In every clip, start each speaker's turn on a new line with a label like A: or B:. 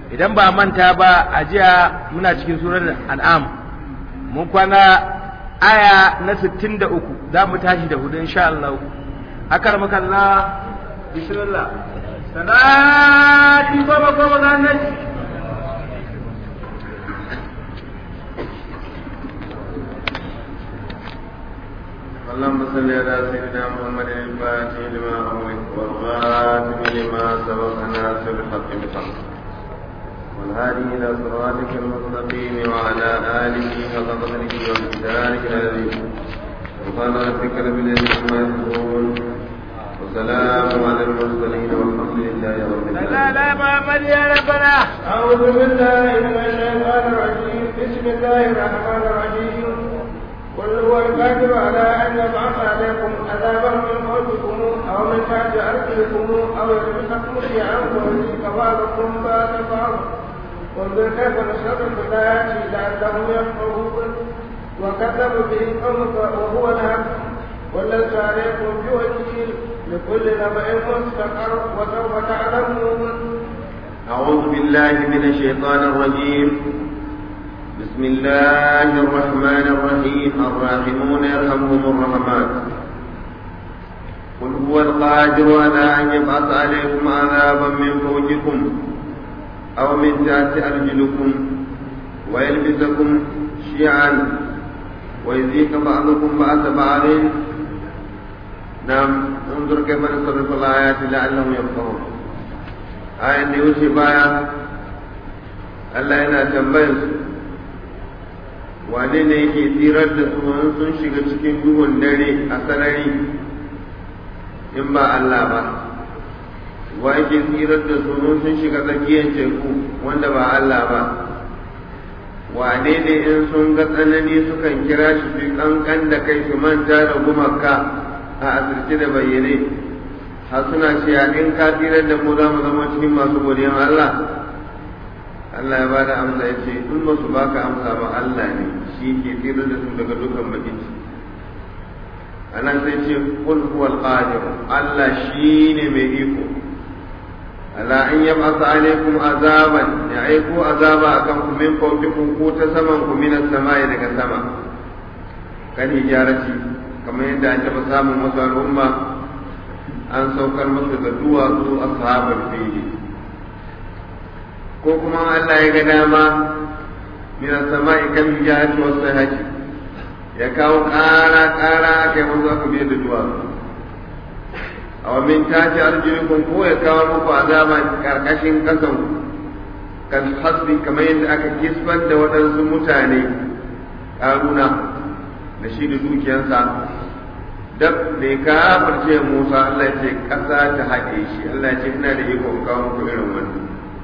A: idan ba manta ba a jiya muna cikin surar an'am mun kwana aya na 63 za mu tashi da hudu insha Allah akar makalla bismillah sanati goma goma ga annabi
B: اللهم صل على سيدنا محمد الفاتح لما أغلق والغاتم لما سبق ناصر الحق بالحق والهادي إلى صراطك المستقيم وعلى آله حق قدره ومقدارك العظيم سبحان ربك رب العزة عما يصفون وسلام على المرسلين والحمد لله رب
A: لا
B: العالمين
A: لا محمد يا ربنا
C: أعوذ بالله من الشيطان الرجيم بسم الله الرحمن الرحيم قل هو القادر على أن يبعث عليكم عذابا من فوقكم أو من تحت أرجلكم أو يلبسكم شيعا ويزيد بعضكم بعد بعض وانظر كيف نصرف الآيات لعلهم يفقهون وكذبوا به قومك وهو الحق وليس عليكم بوكيل لكل نبأ مستقر وسوف تعلمون
B: أعوذ بالله من الشيطان الرجيم بسم الله الرحمن الرحيم الراحمون يرحمهم الرحمن قل هو القادر على أن يبعث عليكم عذابا من فوقكم أو من تحت أرجلكم ويلبسكم شيعا ويذيق بعضكم بعض بعض نعم انظر كيف نصرف الآيات لعلهم يفقهون ayan da ya wuce baya Allah yana tambayar su wane ne yake tsirar da su in sun shiga cikin duhun dare a sarari in ba Allah ba wa yake tsirar da su in sun shiga tsakiyar teku wanda ba Allah ba wane ne in sun ga tsanani sukan kira shi su kankan da kai su manta da gumaka a asirce da bayyane har suna cewa in ka tsirar da mu za mu zama cikin masu godiyan Allah Allah ya bada amsa ya ce in ba su baka amsa ba Allah ne shi ke tsirar da su daga dukkan bakin a nan sai ce kul huwal qadir Allah shi ne mai iko ala an yab'atha alaikum azaban ya aiko azaba akan ku min fawqikum ko ta saman ku min as-samai daga sama kan hijarati kamar yadda an taɓa samun wasu al'umma an saukar masa da duwatsu ashabar fili ko kuma Allah ya ga dama min as-sama'i kan hijati was sahati ya kawo ƙara ƙara aka yi musu aka biyar da duwatsu a wa min tashi arjulikum ko ya kawo muku azaba karkashin kasan kan hasbi kamar yadda aka kisban da waɗansu mutane ƙaruna da shi da dukiyansa dab da ya kafirce Musa Allah ce ƙasa ta haɗe shi Allah ce ina da iko in kawo muku irin wannan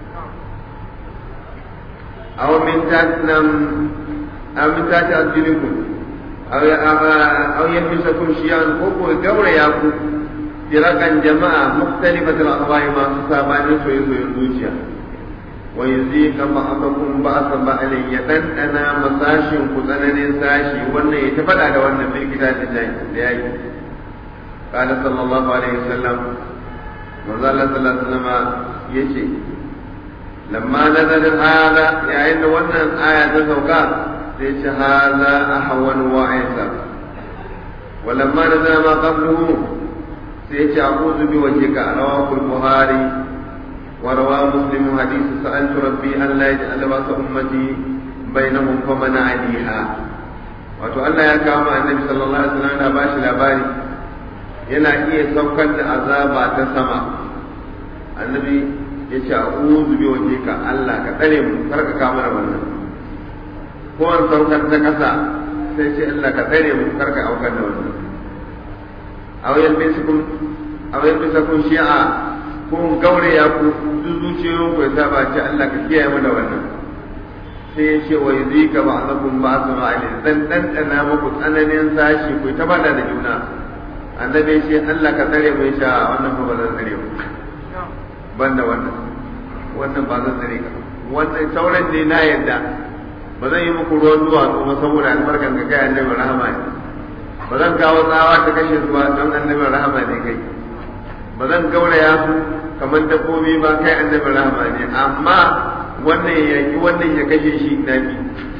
B: aw min tatnam aw min tati azjilikum aw aw yamsakum shiyan ko ko gaura ya ku firakan jama'a mukhtalifatul ahwa'i ma su sabanin soyayyen zuciya wa yuzika ba'dakum ba'sa ba'alin ya dandana masashin ku tsananin sashi wannan ya ta faɗa da wannan bil kitabin da yayi قال صلى الله عليه وسلم manzo Allah sallallahu alaihi wasallam yace lamma nazala hada yayin da wannan aya ta sauka sai ce hada ahwan wa aisa wa lamma nazala ma qabluhu sai ce a'udhu bi wajhika rawahu al-buhari wa rawa muslim hadith sa'altu rabbi an la yaj'al wa ummati bainahum famana aliha wato Allah ya kawo annabi sallallahu alaihi wasallam da bashi labari yana iya saukar da azaba ta sama annabi ya ce a uzu bi waje ka Allah ka tsare mu kar ka kama da wannan ko an saukar ta kasa sai ce Allah ka tsare mu kar ka aukar da wannan aw yalbisukum aw yalbisukum shi'a ko gaure ya ku duk zuciyoyin ku ya saba ce Allah ka kiyaye mu da wannan sai ya ce wa yuzika ba'dakum ba'dun alil dan dan dana muku tsananin sashi ku ta bada da juna annabi ce Allah ka tsare mu sha wannan ba zan tsare mu banda wannan wannan ba zan tsare ka wannan sauran ne na yadda ba zan yi muku ruwan duwatsu ba saboda albarkan ka kai annabi rahama ne ba zan kawo tsawa ta kashe su ba don annabi rahama ne kai ba zan gauraya su kamar dabbobi ba kai annabi rahama ne amma wannan ya yaki wannan ya kashe shi na bi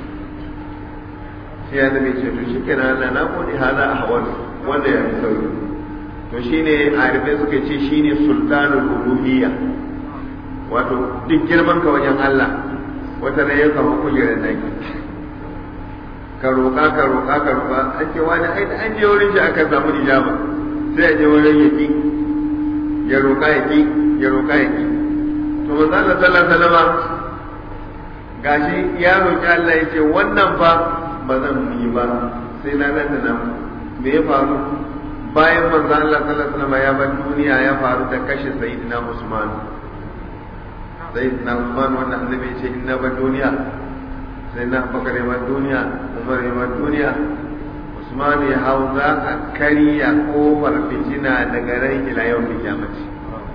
B: sai ya zama ce to shikenan Allah na gode hala a hawan wanda ya fi sauki to shine arifai suka ce shine sultanul uluhiyya wato duk girman ka wajen Allah wata ne ya samu kujerar naki ka roƙa ka roƙa ka roƙa an ce wani ai da an je wurin shi aka samu ijaba sai a je wurin ya ki ya roƙa ya ki ya roƙa ya ki to manzo Allah sallallahu alaihi wasallam gashi ya roƙi Allah ya ce wannan fa ba zan yi ba sai na nan da nan me ya faru bayan manzo Allah sallallahu alaihi wasallam ya bar duniya ya faru da kashe sayyidina Usman sayyidina Usman wannan annabi ya ce inna bar duniya sai na bakar ya bar duniya Umar ya bar duniya Usman ya hau za a karya kofar fitina daga ran ila yau da kiyamaci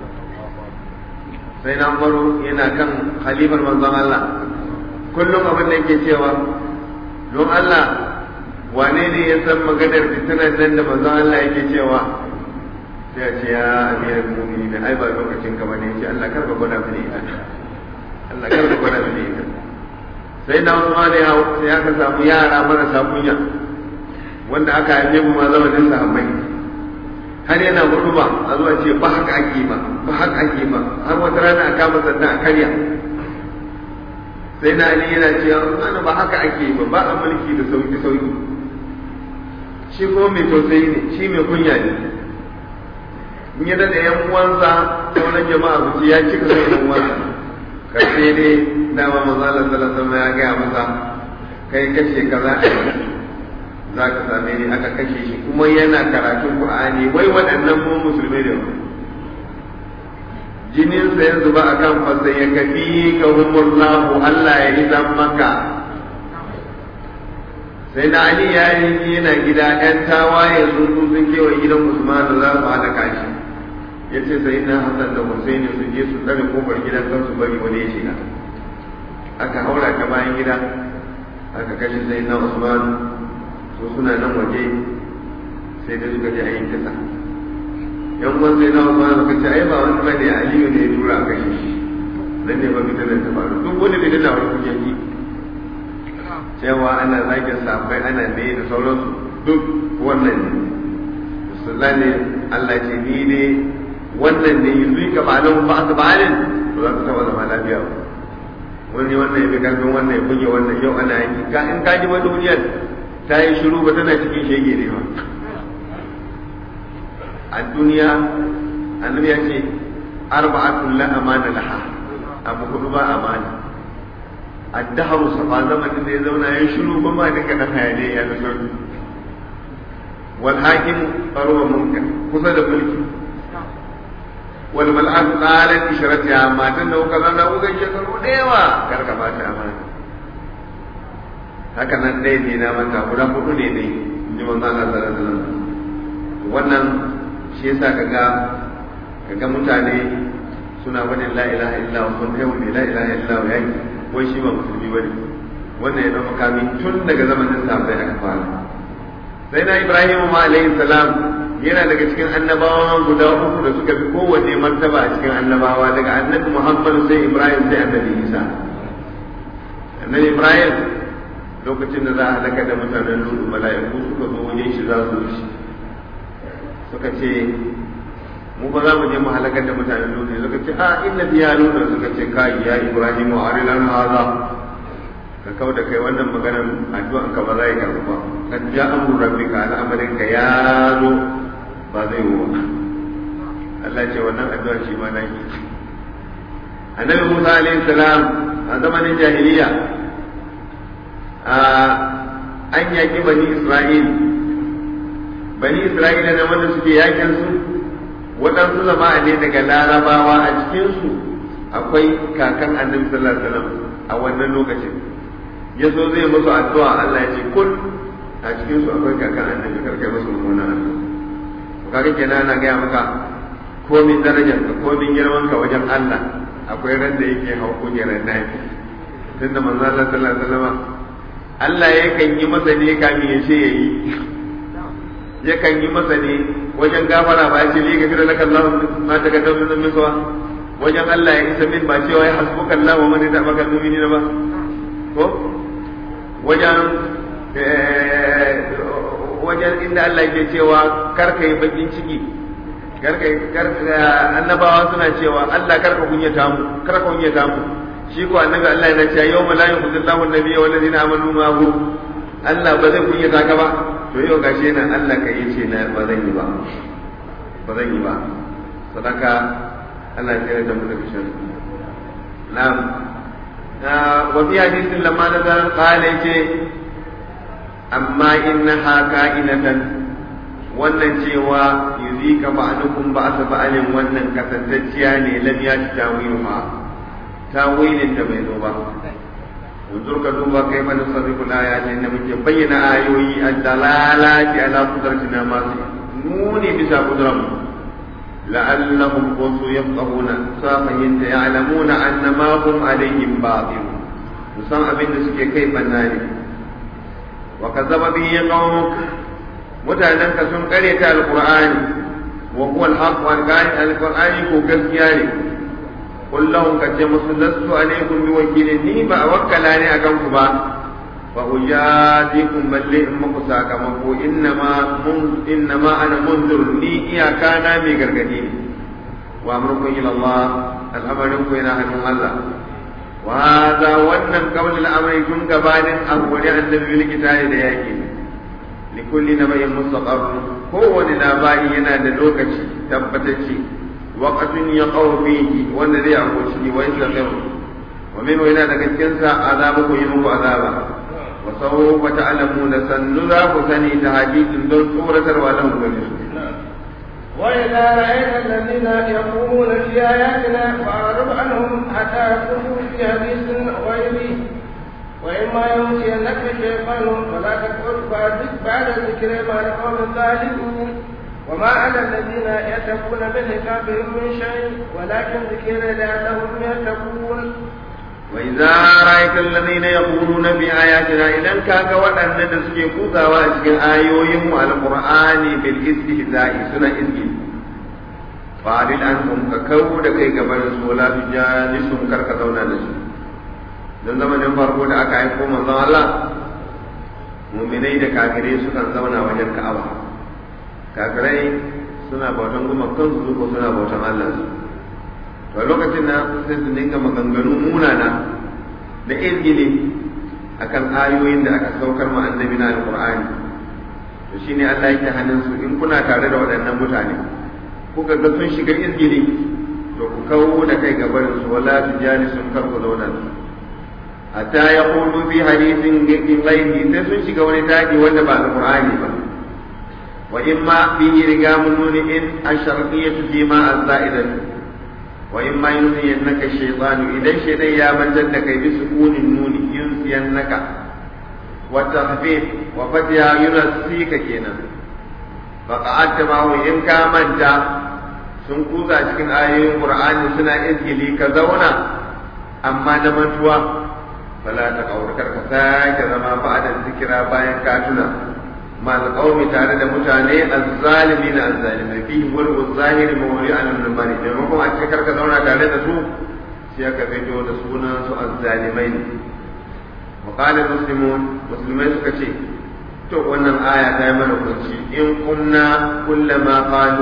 B: sai na Umaru yana kan khalifar manzon Allah kullum abin da yake cewa don Allah wane ne ya san maganar fitinan nan da manzon Allah yake cewa sai ya ce ya amiral mu'minin ai ba lokacin ka bane ce Allah karba gwada mini ita Allah karba gwada mini ita sai na Usman ya sai aka samu yara marasa kunya wanda aka haife mu ma zamanin sahabbai har yana gurba a zuwa ce ba haka ake ba ba haka ake ba har wata rana a kama sanda a karya sai na ali yana cewa ana ba haka ake ba ba a mulki da sauki sauki shi ko mai tausayi ne shi mai kunya ne in ya da yan uwansa sauran jama'a su ya cika sai yan uwansa karshe ne dama manzo Allah sallallahu alaihi ya gaya masa kai kashe kaza a za ka same ni aka kashe shi kuma yana karatun Qur'ani wai waɗannan mu musulmai ne jininsa ya zuba a kan fasa ya kafi ka humullahu Allah ya izan maka sai na Ali ya yi yana gida ‘yan tawaye sun sun kewaye gidan Usman za su halaka shi ya ce sai na Hassan da Hussein su je su tsare kofar gidan kan su bari wani ya shiga aka haura ta bayan gida aka kashe sai na Usman su suna nan waje sai da suka je a yin kisa yan uwan sai na wasu suka ce ai ba wani bane aliyu ne ya tura a kashe shi nan ne ba fitinar ta faru duk wani fitin na wani kuke yi cewa ana zagin safai ana ne da sauransu duk wannan ne musulman ne Allah ce ni ne wannan ne yanzu ka ba nan ba su balin to za ka taba zama lafiya ba wani wannan ya fi karfin wannan ya buge wannan yau ana yanki ka in ka ji wani duniyar ta yi shiru ba tana cikin shege ne ba a duniya annabi ya ce arba'atun la amana laha abu hudu ba amana addaharu safa zamanin da ya zauna ya shiru ba ma duka dan hayane ya da sauri wal hakim faruwa munkar kusa da mulki wal mal'at qalat ishratiha matan da kuka zanna kuka shekaru da yawa karka ba ta amana haka nan dai ne na manta guda hudu ne ne in ji manzo Allah sallallahu alaihi wasallam wannan shi yasa kaga kaga mutane suna wani la ilaha illa wa sun yau ne la ilaha illa wa yaki wai shi ba musulmi bane wannan ya zama kami tun daga zamanin sahabbai aka fara sai na Ibrahim ma alayhi salam yana daga cikin annabawa guda uku da suka fi kowanne martaba a cikin annabawa daga annabi Muhammad sai Ibrahim sai annabi Isa annabi Ibrahim lokacin da za a halaka da mutanen Lutu mala'iku suka zo wajen shi za su wuce suka ce mu ba za mu je mu halakar da mutanen Lutu suka ce a inna biya Lutu suka ce kai ya Ibrahim wa arilan haza ka kau da kai wannan maganar addu'an ka ba za ya karɓa ba kan ja amru rabbika al'amarin ka ya zo ba zai yi ba Allah ce wannan addu'a shi ma na yi annabi Musa alaihi salam a zamanin jahiliya an yaƙi bani Isra'il bani Isra'ila na wanda suke yakin su waɗansu jama'a ne daga larabawa a cikinsu akwai kakan annabi sallallahu alaihi wasallam a wannan lokacin ya zo zai musu addu'a Allah ya ce kun a cikin su akwai kakan annabi karkai musu mummuna addu'a kaga kenan ana gaya maka komin darajar ka komin girman ka wajen Allah akwai ran da yake hau kujerar nafi tunda manzo Allah sallallahu alaihi wasallam Allah yakan yi masa ne kamin ya ce yayi yakan yi masa ne wajen gafara ba ya ce li gafira laka Allah ma ta ga dawmin min suwa wajen Allah ya isa min ba cewa ya hasbuka Allah wa man yatabaka al-mu'minin ba ko wajen wajen inda Allah yake cewa kar kai bakin ciki kar kai kar annabawa suna cewa Allah kar ka kunyata mu kar ka kunyata mu shi ko annabi Allah yana cewa yawma la yukhzillahu an-nabiyya wal ladina amanu ma'ahu Allah ba zai kunyata ka ba to yau gashi nan Allah kai yace na ba zan yi ba ba zan yi ba sadaka Allah ya tsere da mu daga shan na'am wa fi hadisin lamma nazar qala yace amma innaha ka'inatan wannan cewa yuzika ba'dukum ba'sa ba'alin wannan kasantacciya ne lam ya ci tawiluha tawilin da bai zo ba wanzur ka duba kai mana sarrifu ayatin da muke bayyana ayoyi ad-dalalati ala qudratina ma nuni bisa qudran la'allahum kuntu yafqahuna safahin ya'lamuna anna ma hum alaihim batil musan abin da suke kai banna ne wa kazzaba bihi qaumuk mutanen ka sun kare ta alqur'ani wa huwa alhaq wa alqur'ani ko gaskiya ne qul lahum ka ce musu lastu alaikum bi wakilin ni ba wakkala ne akan ku ba fa ujadikum balli in muku sakamako innama mun innama ana munzir ni iyaka na mai gargadi ne wa amrukum ila Allah al'amarin ku yana hannun Allah وهذا wannan قول الامر kun gabanin abuwani annabi bil kitabi da yake li kulli nabayin mustaqar kowane labari yana da lokaci tabbatacce waqtun yaqaw fihi wanda zai ako ciki wa yastaqir wa min yana daga cikin sa azabu ku yi muku azaba wa sawfa ta'lamuna sannu za ku sani ta hadisin don tsoratarwa lahum gani su
C: وإذا رأيت الذين يقومون في آياتنا فأعرض عنهم حتى يقوموا في حديث غيره وإما ينسينك الشيطان فلا تقعد بعد بعد الذكر مع القوم الظالمين وما على الذين يتقون من حسابهم من شيء ولكن ذكر لعلهم يتقون
B: وإذا رأيت الذين يقولون بآياتنا إذا كاك وأن نسكي كوكا وأسكي آيوهم القرآن بالاستهزاء سنة إذن فأعرض عنهم ككو دكي قبل ولا تجالسهم كركتونا نسو don zamanin farko da aka aiko manzon Allah muminai da kafirai sukan zauna wajen Ka'aba kafirai suna bautan gumakan su ko suna bautan Allah su to lokacin na sai su dinga maganganu munana da izgili akan ayoyin da aka saukar ma annabi na alqur'ani to shine Allah yake hannun su in kuna tare da waɗannan mutane kuka ga sun shiga izgili to ku kawo da kai gaban su wala tujali sun karku zauna su hatta yaqulu bi hadithin ghairihi sai sun shiga wani daji wanda ba alqur'ani ba wa imma bihi rigamun nuni in asharqiyatu bima az-za'idatu wa in ma yunsiyannaka shaytanu idan shaytan ya mantar da kai bi sukunin nuni yunsiyannaka wa tahfif wa fatiha yunasika kenan fa qa'adta ma in ka manta sun kuza cikin ayoyin qur'ani suna izgili ka zauna amma da mantuwa fala ta kaurkar ka sake zama ba'da zikira bayan ka tuna ma alqawmi tare da mutane azzalimin azzalimai fi wal zahiri mawli an al-mali da kuma a cikin ka zauna tare da su sai aka fito da sunan su azzalimai ne wa qala muslimun muslimai suka ce to wannan aya ta yi mana kunci in kunna kullama qalu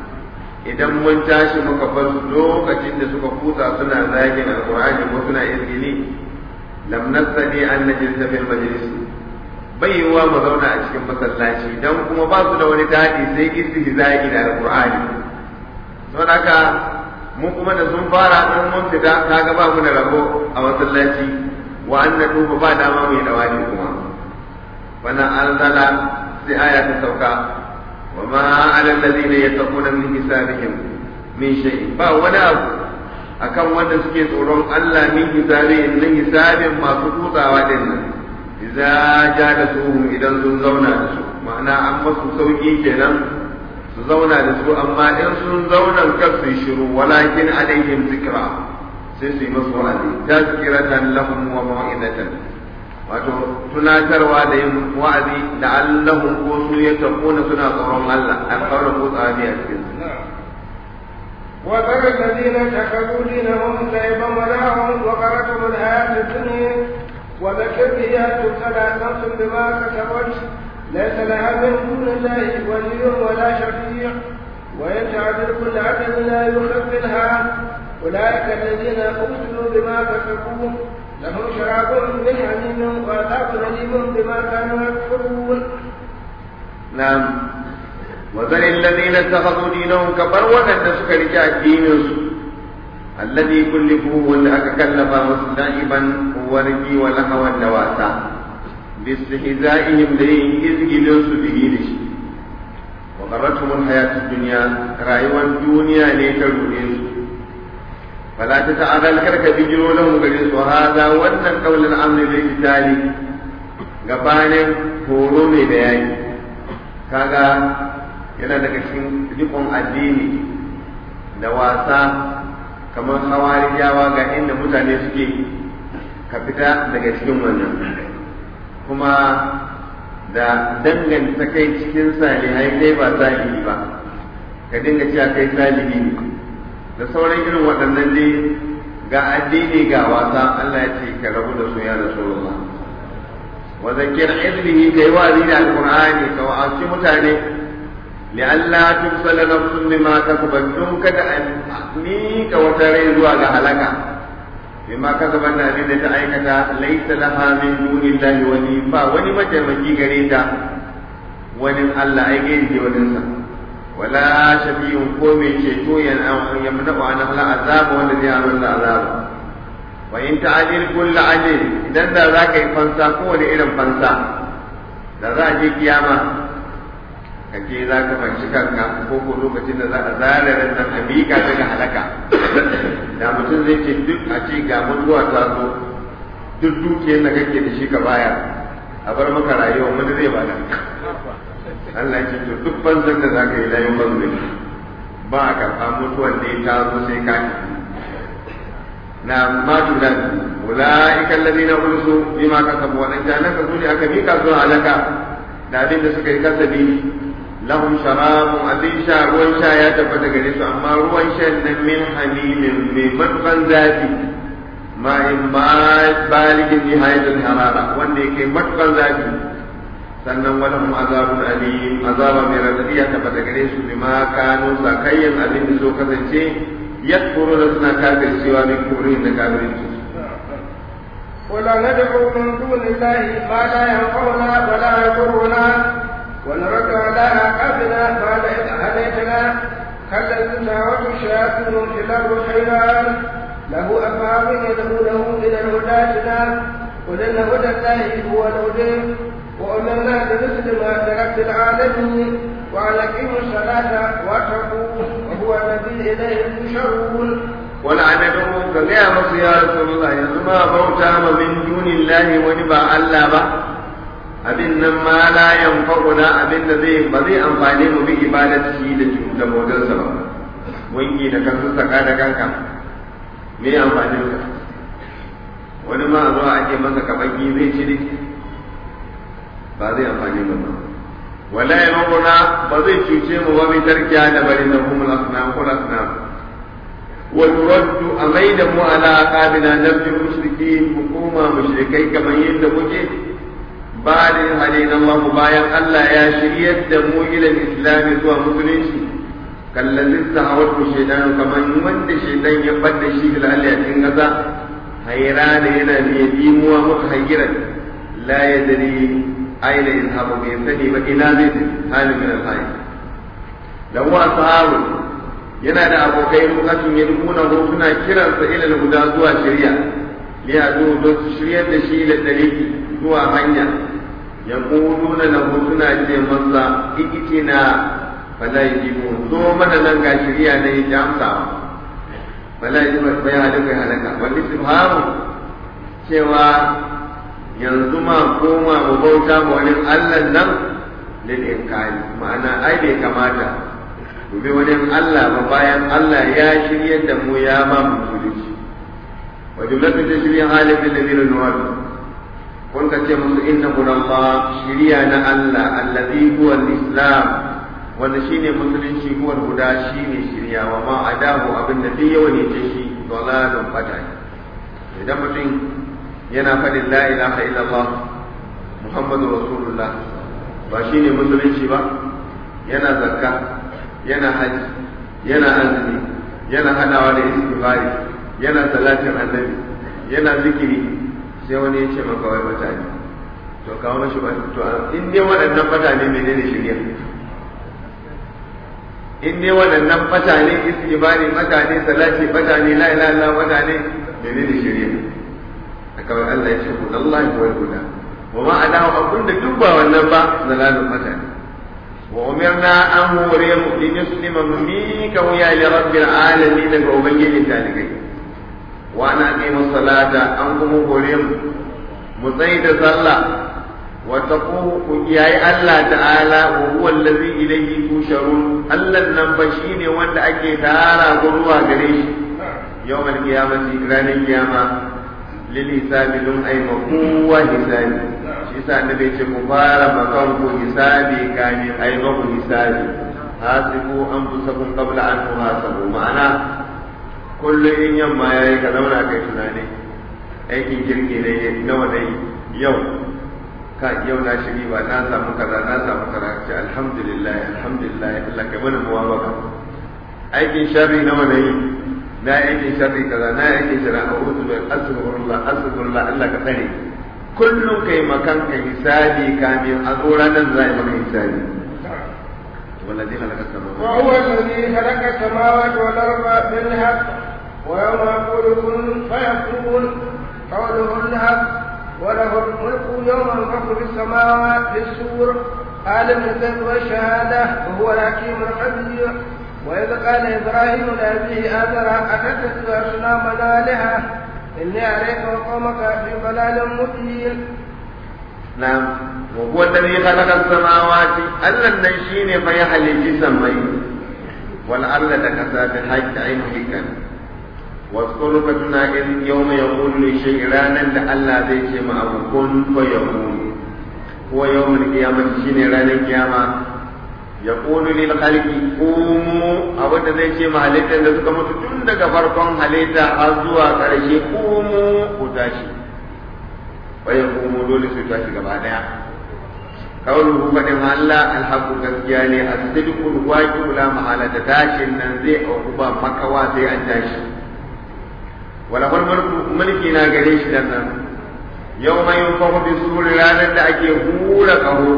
B: idan mun tashi muka bar su lokacin da suka kusa suna zagin alqur'ani ko suna izgili lam nastadi an najlisa fil majlis bai yiwuwa mu zauna a cikin masallaci dan kuma ba su da wani dadi sai istihza'i da alqur'ani don haka mu kuma da sun fara in mun fita kaga ba mu da rabo a masallaci wa anna duba ba dama mu yi dawani kuma wannan anzala sai aya ta sauka wa ma ala alladhina yattaquna min hisabihim min shay'in ba wani abu akan wanda suke tsoron Allah min hisabin nan hisabin masu kutsawa din nan idza ja da su idan sun zauna da su ma'ana an masu sauki kenan su zauna da su amma in sun zauna kar su shiru walakin alaihim zikra sai su yi masu wa'azi tazkiratan lahum wa mau'izatan wato tunatarwa da yin wa'azi da allahum ko su ya tafuna suna tsoron Allah an kaura kutsawa ne a cikin su
C: وذر الذين اتخذوا دينهم لعبا ولهوا وغرتهم الحياة الدنيا وذكر به أن تبتلى نفس بما كسبت ليس لها من دون الله ولي ولا شفيع وإن تعدل كل عدل لا يخفلها أولئك الذين أبسلوا بما كسبوا لهم شراب من حميم وعذاب أليم بما كانوا يكفرون
B: نعم وذل الذين اتخذوا دينهم كبر وأن سكر دينهم الذي كلفوه وأن كلف مستعبا ورقي ولهوا النواسا باستهزائهم لين إذ به لشي وغرتهم الحياة الدنيا رأيوا الدنيا ليترونيس فلا تتعرى الكرك بجروا لهم قريس وهذا وأن قول الأمر للقتال gabanin horo mai bayani kaga yana daga cikin rikon addini da wasa kamar hawarijawa ga inda mutane suke ka fita daga cikin wannan kuma da danganta kai cikin salihai kai ba salihi ba ka dinga cewa kai salihi ne da sauran irin waɗannan dai ga addini ga wasa Allah ya ce ka rabu da su ya Rasulullah wa zakir ilmihi kai wa'azi da alqur'ani ka wa'azi mutane لئلا تبصل نفس بما كسبت دون كذا ni ka wata rai zuwa ga halaka bima kasaban da abin da ta aikata laisa laha min dunillahi wani ba wani mataimaki gare ta wani Allah ai gairi ke wani sa wala shafiyun ko mai ceto ya yamna wa an hal azab wanda zai harar da azab wa in ta'jil kullu ajil idan da zaka yi fansa ko wani irin fansa da za a je kiyama ka je za ka fanci kanka ko ko lokacin da za a zare ran nan a miƙa daga halaka da mutum zai ce duk a ce ga mutuwa ta zo duk dukiyar da kake da shi ka baya a bar maka rayuwa wani zai bada Allah ya ce to duk banzan da za ka yi layin banzan ba a karɓa mutuwan da ya ta zo sai ka na matu da ula'ikan ladina ulsu bima kasabu wadanda nan ka zo ne aka mika zuwa halaka da abin da suka yi kasabi lahum sharabun abin sha ruwan sha ya tabbata gare su amma ruwan shan nan min hamimin mai matsan zafi ma in baligin nihayatul harara wanda yake matsan zafi sannan wani mu azabun alim azaba mai radadi ya tabbata gare su bima kanu sakayyan abin da so kasance yakfuru da suna kafircewa min kurin da kafirci
C: ولا ندعو من دون الله ما لا ينفعنا ولا يضرنا ونرد على عقابنا بعد إذ هديتنا كلا تساوت الشياطين في الأرض حيران له أفهام يدعونه إلى الهداتنا قل إن هدى الله هو الهدى وأمرنا بمثل ما تركت العالمين وأن أقيموا الصلاة واتقوه وهو الذي إليه تشرون
B: wala anadu ka gaya masu ya rasulullah yanzu ma bauta ma min dunillahi wani ba Allah ba abin nan ma la yanfa'una abin da zai ba zai amfane mu bi ibadati da da modansa ba wangi da kansu saka da kanka me amfani ka wani ma zuwa ake masa kabaki zai ci ne ba zai amfani mu ba wala yanfa'una ba zai cuce mu ba bi tarkiya da bari na humul asnam kul asnam ونرد أميدا على عقابنا نبي المشركين حكومة مشركي كما يندمجي بعد هدينا الله بايا ألا يا شريت دمو إلى الإسلام سوى مسلمين كالذي استهوته الشيطان كما يمد الشيطان يبد الشيء لألا يتنغزا حيران هنا ليديم ومتحيرا لا يدري أين يذهب بإنسانه وإلى ذلك هذا من الحياة له أصحاب yana da abokai lokacin ya nuna ko suna kiransa ila guda zuwa shirya li ya zo don su shiryar da shi da dalili zuwa hanya ya na lahu suna ce masa ikitina fala yajibu zo mana nan ga shirya ne ya amsa fala yajibu bai halaka halaka wal istifhamu cewa yanzu ma koma mu bauta mu wani Allah nan lil inkari ma'ana ai bai kamata gobe wani Allah ba bayan Allah ya shirya da mu ya ba mu musulunci wa jumlatu ta shirya halin da ladina nuwar kun ka ce musu inna Allah shirya na Allah allazi huwa al-islam wanda shine musulunci huwar guda shine shirya wa ma adahu abin da duk yawa ne ce shi dalalun fata idan mutum yana faɗin la ilaha illallah muhammadu rasulullah ba shine musulunci ba yana zakka yana haji yana azumi yana hadawa da istighfari yana salatin annabi yana zikiri sai wani ya ce maka wai mutane to kawo mashi ba to in dai waɗannan mutane menene shirya in dai waɗannan mutane istighfari mutane salati mutane la ilaha illallah mutane menene shirya kawai Allah ya ce ku Allah wa huda wa ma adahu abun da duk ba wannan ba zalalun mutane wa umirna an hore mu in yuslima mi ka wuya li rabbil alamin daga ubangijin talibai wa ana qimu salata an kuma hore mu mu tsayi da sallah wa taquhu ku kiyaye Allah ta'ala wa huwa allazi ilayhi tusharun Allah nan ba shine wanda ake tara ruwa gare shi yawmal qiyamati ranar kiyama lil hisabi dun ay makuwa hisabi shi yasa annabi ce ku fara makan ku hisabi kani ay maku hisabi hasibu anfusakum qabla an tuhasabu ma'ana kullum in yamma yayi ka zauna kai tunani aikin kirki ne nawa dai yau ka yau na shiri ba na samu kaza na samu kaza ce alhamdulillah alhamdulillah Allah kai mana muwafaka aikin sharri nawa ne na aikin sharri kaza na aikin sharri a wuzu bai astaghfirullah astaghfirullah Allah ka tsare kullum kai makan ka hisabi kamin a zo ranar za a yi maka hisabi والذي خلق السماوات
C: وهو الذي خلق السماوات والأرض بالحق ويوم يقول كن فيكون قوله الحق وله الملك يوم ينفخ في السماوات في السور عالم الغيب والشهادة وهو الحكيم الخبير وإذ قال إبراهيم لأبيه آذر أتتخذ أصناما آلهة إني أريك وقومك في ضلال مبين
B: نعم وهو الذي خلق السماوات ألا نشين فيحل جسمي والأرض تكسى بالحج عين كان واذكر فتنا إذ يوم يقول لشيء رانا لألا ذي ما كن فيكون هو يوم القيامة شين رانا القيامة يقول للخلق قوموا أبدا ذي شيء ما هلتا لسك متتون دك فرقون هلتا أزوا كرشي قوموا وتاشي ويقوموا دول ستاشي كبعدها قوله فدم الله الحق gaskiya الصدق الواجب لا محالة تاشي ننزي أو كبا مكوا زي أنتاشي ولهو الملك ملكي نا gare shi dan nan يوم ينفخ بالسور ranar da ake hura kaho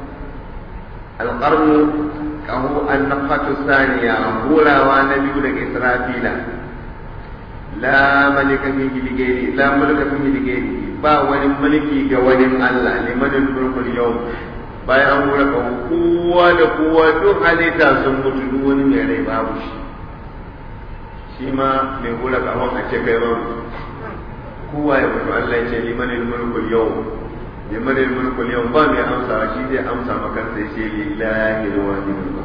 B: القرن kaho النفخة الثانية hurawa na biyu daga Israfila la malika fihi lighairi la mulka fihi lighairi ba wani mulki ga wani Allah liman mulkul yau bayan an hura kaho kowa da kowa duk halitta sun mutu duk wani mai rai babu shi shi ma mai hura kahon a ce kai ba kowa ya mutu Allah ya ce limanin mulkul yau limanin mulkul yau ba mai amsa shi zai amsa maka sai ce lillahi alwahidul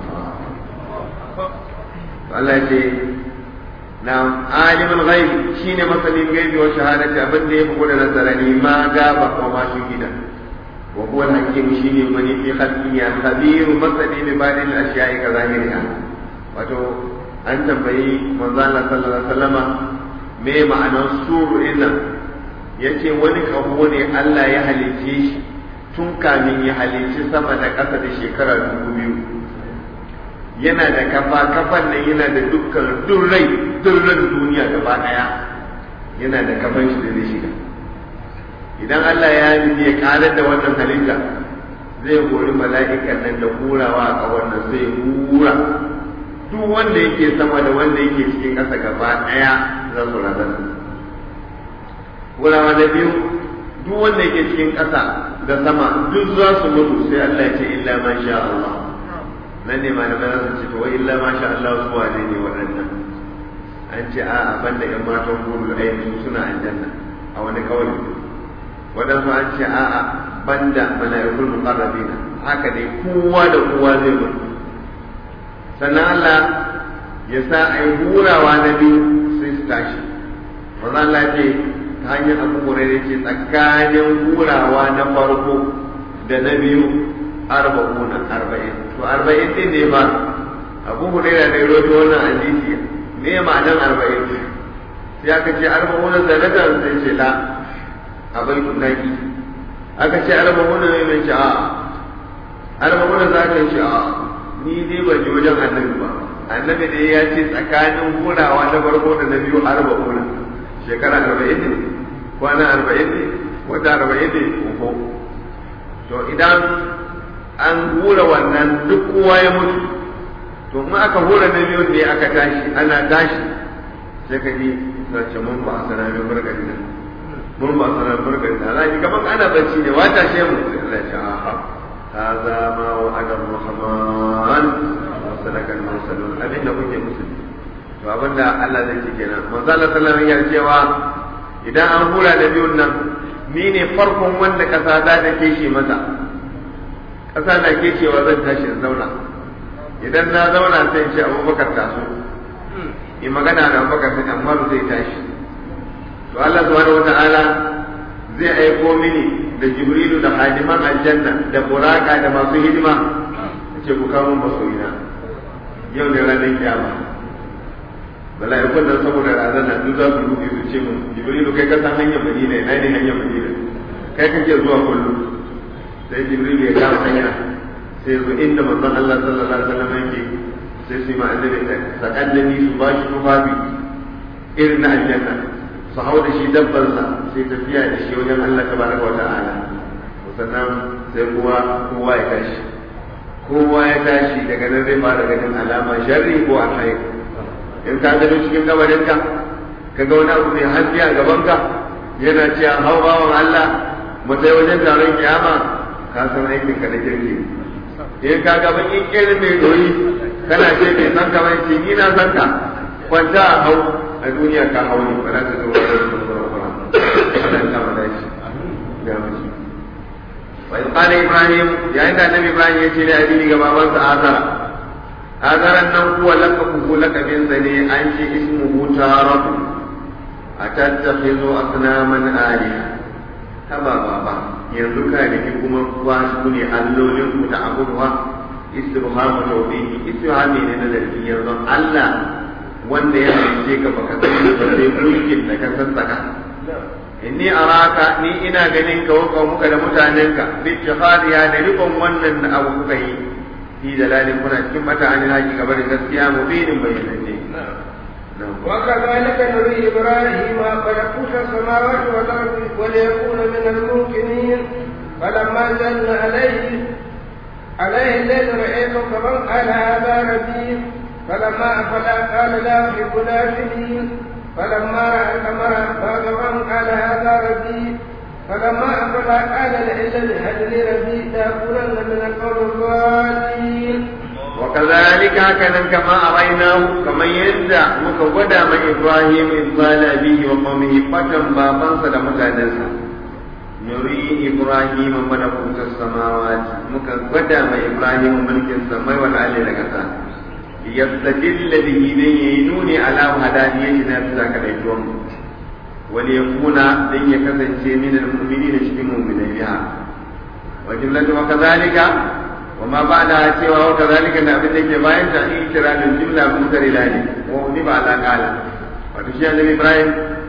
B: Allah ya ce na alimul ghaib shine masanin gaibi wa shahadati abin da ya fi gudu nasarani ma gaba wa ma shugida wa huwa al-hakim shine mani fi khalqihi al-khabir masani bi ba'd al-ashya'i ka zahiriha wato an tambayi manzo Allah sallallahu alaihi wasallama me ma'anar suru ina yace wani kaho ne Allah ya halice shi tun kamin ya halici sama da ƙasa da shekara dubu biyu yana da kafa kafan nan yana da dukkan durrai durran duniya gaba ɗaya yana da kafan shi da zai shiga idan Allah ya yi ya karar da wannan halitta zai hori mala'ikan nan da hurawa a wannan sai hura duk wanda yake sama da wanda yake cikin ƙasa gaba ɗaya za su razana wurawa na biyu duk wanda yake cikin ƙasa da sama duk za su mutu sai Allah ya ce illa ma sha Allah nan ne malamai za su ce to wai illa ma sha Allah su wane ne waɗannan an ce a banda ƴan matan gurul aini su suna aljanna a wani kawai waɗansu an ce a'a banda mala'ikul muqarrabina haka ne kowa da kowa zai mutu sannan Allah ya sa a yi hurawa na biyu sai su tashi wannan Allah ce ta hanyar abu hurairu ce tsakanin hurawa na farko da na biyu arba'una arba'in to to arba'in din ne ba abu hurairah ne roto wannan hadisi me ma'anar arba'in sai aka ce arba'una sanatan sai ce la a baitun naki aka ce arba'una ne mai ce a arba'una za ka ce a ni dai ban ji wajen annabi ba annabi ne ya ce tsakanin hurawa na farko da na biyu arba'una shekara arba'in ne kwana arba'in ne wata arba'in ne uku to idan an hura wannan duk kowa ya mutu to in aka hura na biyun ne aka tashi ana tashi sai ka ji sace mun ba a sana min barkati nan mun ba a sana min barkati nan alaji kaman ana bacci ne wata she mu sai Allah ya aha hadha ma wa'ada rahman wa sadaka al-mursalun abin da kuke musulmi to abinda Allah zai ce kenan manzo Allah sallallahu alaihi wasallam ya cewa idan an hura da biyun nan ni ne farkon wanda kasa za ta keshe masa kasa na keshewa zan tashi in zauna idan na zauna sai ce abubakar taso in magana da abubakar sai amma zai tashi to Allah subhanahu wata'ala zai aiko mini da jibrilu da hadiman aljanna da buraka da masu hidima ce ku kawo masoyina yau ne ranar kiyama mala'ikun nan saboda razana duk za su rufe su ce mun jibrilu kai ka san hanyar madina ina ne hanyar madina kai kake zuwa kullum sai jibrilu ya kama hanya sai zo inda manzon Allah sallallahu alaihi wasallam yake sai su ma annabi sakallani su ba shi tufafi irin na aljanna su hau da shi dabbansa sai tafiya da shi wajen Allah tabaraka wa ta'ala sannan sai kowa kowa ya tashi kowa ya tashi daga nan zai fara ganin alama sharri ko alkhairi in ka gano cikin gabarinka ka ga wani abu mai haske a gabanka yana cewa hau bawan Allah mu sai wajen taron kiyama ka san aikin ka na kirki in ka ga bakin irin mai doyi kana ce bai san ka bai ce ni na san ka kwanta a hau a duniya ka hau ne ba za ka zo wani kura-kura ana kama da shi ya mace wa in qala ibrahim yayin da annabi ibrahim ya ce da abini ga babansa azara azaran nan kuwa lakabuhu lakabin sa ne an ce ismuhu taratu atattakhidhu asnaman aliha haba baba yanzu ka riki kuma kuwa su ne allolin ku da abubuwa istibhamu tawbihi istibhami ne na zargi yanzu Allah wanda ya halice ka baka sani ba sai mulkin da ka sassaka inni araka ni ina ganin ka wa muka da mutanenka bi jihadiya da rikon wannan da abu kuka yi fi dalalin kuna cikin mata an haƙi gabar gaskiya mubinin bayyananne
C: وكذلك نري إبراهيم ملكوت السماوات والأرض وليكون من الموقنين فلما جن عليه عليه الليل رأيته كمن قال هذا ربي فلما أفل قال لا أحب الآفلين فلما رأى القمر فاغفر قال هذا ربي فلما أفل قال لئن لم يهدني ربي لأكونن من القوم الضالين
B: وكذلك هكذا كما أريناه كما يندع مكودا من إبراهيم إذ قال به وقومه فتن بابا صدى متعنسا نري إبراهيم ملكوت السماوات مكودا من إبراهيم ملك السماء والعلي لكسا ليستدل به ينوني على هدانيتنا بذاك الإجوام وليكون لن يكسن من المؤمنين شكموا من بها وجملة وكذلك وما بعدها سوى وكذلك ان ابن ذيك باين تحقيق شرع الجملة مختلفة وأضيف على قال وتشيء النبي إبراهيم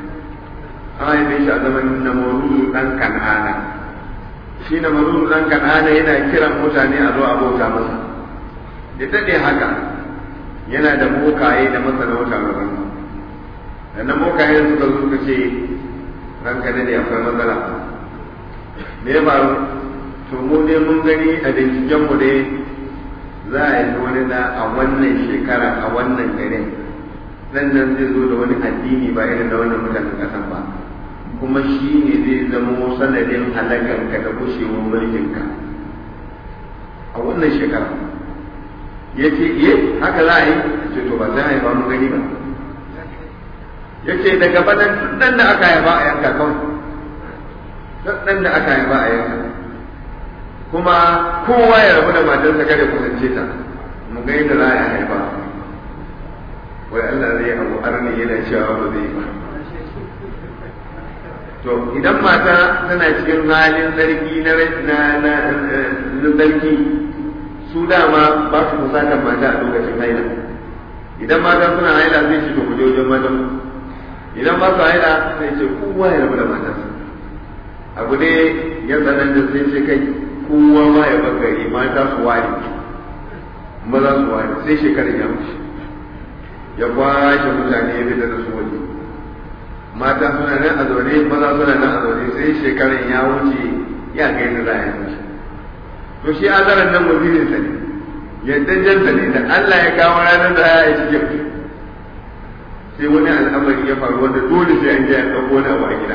B: آية ليش أزمن نمرود أن كان آنا shi na maruru ɗan kan'ana yana kiran mutane a zo abota masa da daɗe haka yana da bokaye da masana wata gaban da na bokaye suka zo suka ce ranka da ne akwai matsala me ya faru to mu dai mun gani a binciken mu dai za a yi wani da a wannan shekara a wannan garin nan nan zai zo da wani addini ba irin da wannan mutanen kasan ba kuma shi ne zai zama sanadin halakanka da gushewar mulkinka a wannan shekara ya ce iya haka za a yi ce to ba za a yi ba mun gani ba ya ce daga badan nan da aka haifa a yanka kawai nan da aka haifa a yanka kuma kowa ya rabu da matarsa kada kusance ta mu ga yadda za a haifa wai Allah zai abu arni yana cewa ba zai ba to idan mata tana cikin halin sarki na na na sarki su dama ba su kusatar mata a lokacin haila idan mata suna haila zai ce to ku je wajen matan idan ba su haila sai ce kowa ya rabu da matarsa abu ne ya tsananta sai ce kai kowa ma ya bakari mata su ware maza su ware sai shekarar ya wuce ya kwashe mutane ya fita da su waje mata suna nan a zaune maza suna nan a zaune sai shekarar ya wuce ya ga yadda za a yi mishi to shi azaran nan wazirin sa ne yadda janta ne da Allah ya kawo ranar da ya yi cikin sai wani al'amari ya faru wanda dole sai an je an ɗauko na a gida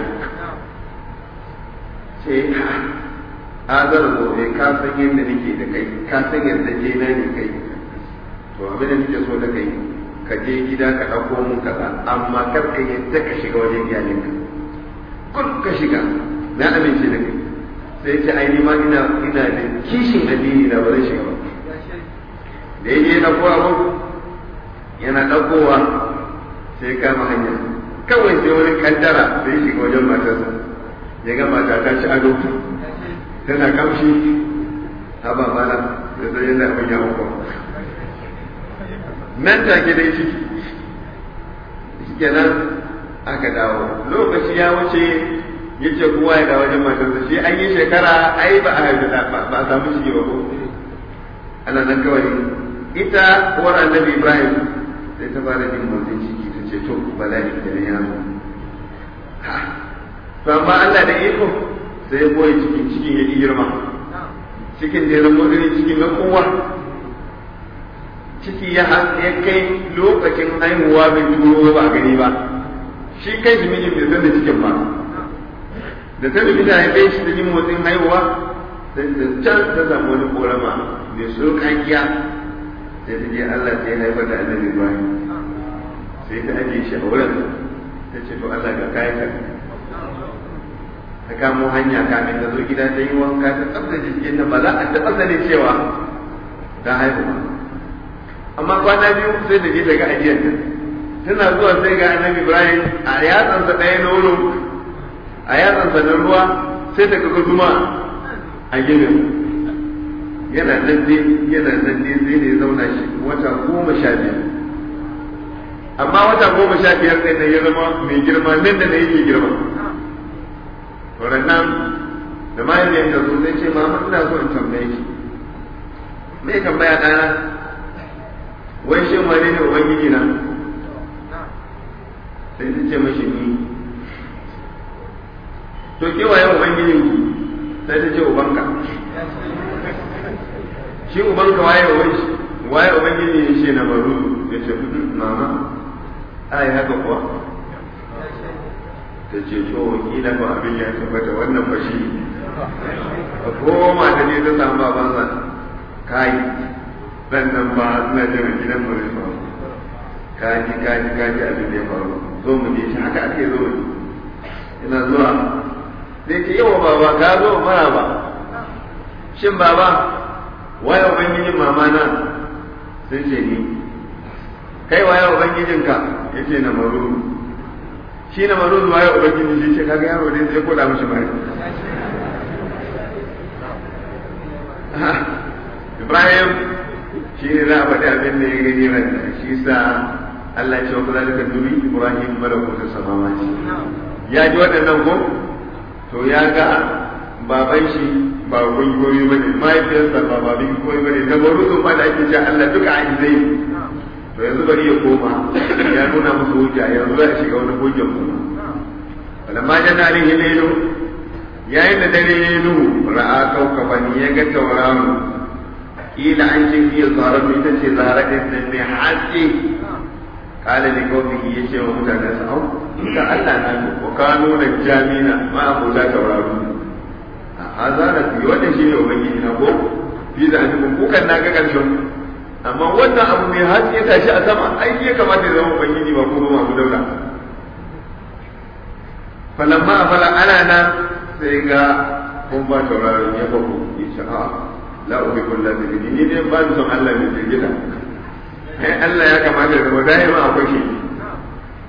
B: sai azar gobe ka san yadda nake da kai ka san yadda je na ne kai to abin da nake so da kai ka je gida ka ɗauko mun kaza amma kar ka yadda ka shiga wajen iyalinka kun ka shiga na amince da kai sai ce ai ma ina ina da kishin addini da ba zai shiga ba da yake na kowa abu yana ɗaukowa sai kama hanya kawai sai wani kaddara sai shiga wajen matarsa ya ga mata ta ci ado tana kamshi haba mana da sai yana abin ya hukwa nan take dai ciki kenan aka dawo lokaci ya wuce ya ce kowa ya dawo wajen matarsa shi an yi shekara ai ba a haifi ba a samu ciki ba ko ana nan kawai ita uwar annabi ibrahim sai ta fara jin motsin ciki ta ce to bala'i da na yaro to amma Allah da iko sai ya boye cikin cikin ya girma cikin da ya zama irin cikin na kowa ciki ya ya kai lokacin haihuwa bai turo ba gani ba shi kai shi mijin bai san da cikin ba da ta rubuta haife shi da jin motsin haihuwa sai da can ta samu wani korama mai surkakiya sai ta je Allah sai ya haifar da annabi Ibrahim sai ta ajiye shi a wurin ta ce to Allah ga kayan ka ta kamo hanya kamin ta zo gida ta yi wanka ta tsaftace jikin nan ba za a taɓa sanin cewa ta haihu ba amma kwana biyu sai da je daga ajiyar ta tana zuwa sai ga annabi Ibrahim a yatsansa ɗaya nono a yatsansa na ruwa sai ta kaga zuma a ginin yana nan dai yana nan dai sai da ya zauna shi wata goma sha biyar amma wata goma sha biyar ɗin nan ya zama mai girma nan da na yake girma nan da mahaifiyar ta zo sai ce mama ina so in tambaye ki me tambaya ɗana wai shin wani ne ubangiji na sai ta ce mashi ni to ke waye ubangijin ki sai ta ce ubanka shi ubanka waye uban shi waye ubangiji ya ce na baru ya ce mama ai haka kuwa ta ce to kila ba abin ya tabbata wannan ba shi a koma ta ne ta samu babansa kai dan nan ba suna jira gidan mu ne faru kaji kaji kaji abin da ya faru zo mu je shi haka ake zo mu ina zuwa sai ce yawa baba ka zo mara ba shin baba waye ubangijin mama na sai ce ni kai waye ubangijinka yace na maruru shi na maruru waye ubangiji shi ce kaga yaro dai sai koda mishi mari Ibrahim shi ne za a faɗi abin da ya gani ran shi sa Allah ya ce wa kazalika nuri Ibrahim malakutu samawati ya ji waɗannan ko to ya ga baban shi ba gungoyi ba ne mahaifiyarsa ba ba bin koyi ba ne na maruru ma da ake ce Allah duka a zai to yanzu bari ya koma ya nuna musu hujja yanzu za a shiga wani hujjan kuma falamma jana alaihi lailu yayin da dare ya yi nuhu ra'a kaukaban ya ga tauraro kila an ce fiye zara ita ce zara din nan mai haske kala ne kawai ya ce wa mutanen sa au ka Allah na ko ka nuna jamina ma abota tauraro a hazara fi wannan shi ne ubangiji na ko fi da an kukan na ga karshen amma wannan abu mai haske ta shi a sama ai ya kamata ya zama ubangiji ba ko masu daula falamma afala ana nan sai ga kun ba tauraron ya faku ya ce a la ubi kullu bi ni ne ba ni son Allah mai jirgita ai Allah ya kamata ya zama da'ima akwai shi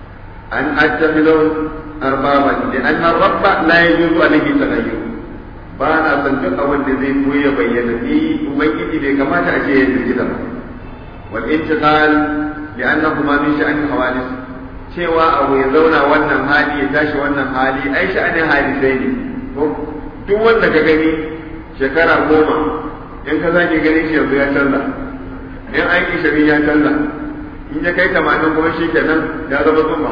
B: an attakhidhu arbaba li anna rabba la yajuzu alayhi taghayyur ba na son duk abin da zai koya bayyana ni ubangiji bai kamata a ce ya jirgita ba wal intiqal li'annahuma min sha'ani hawadith cewa abu ya zauna wannan hali ya tashi wannan hali ai sha'anin hadisai ne duk wanda ka gani shekara goma in ka zaki gani shi yanzu ya canza in aiki shirin ya canza in ya kai tamanin kuma shi kenan ya zama zuma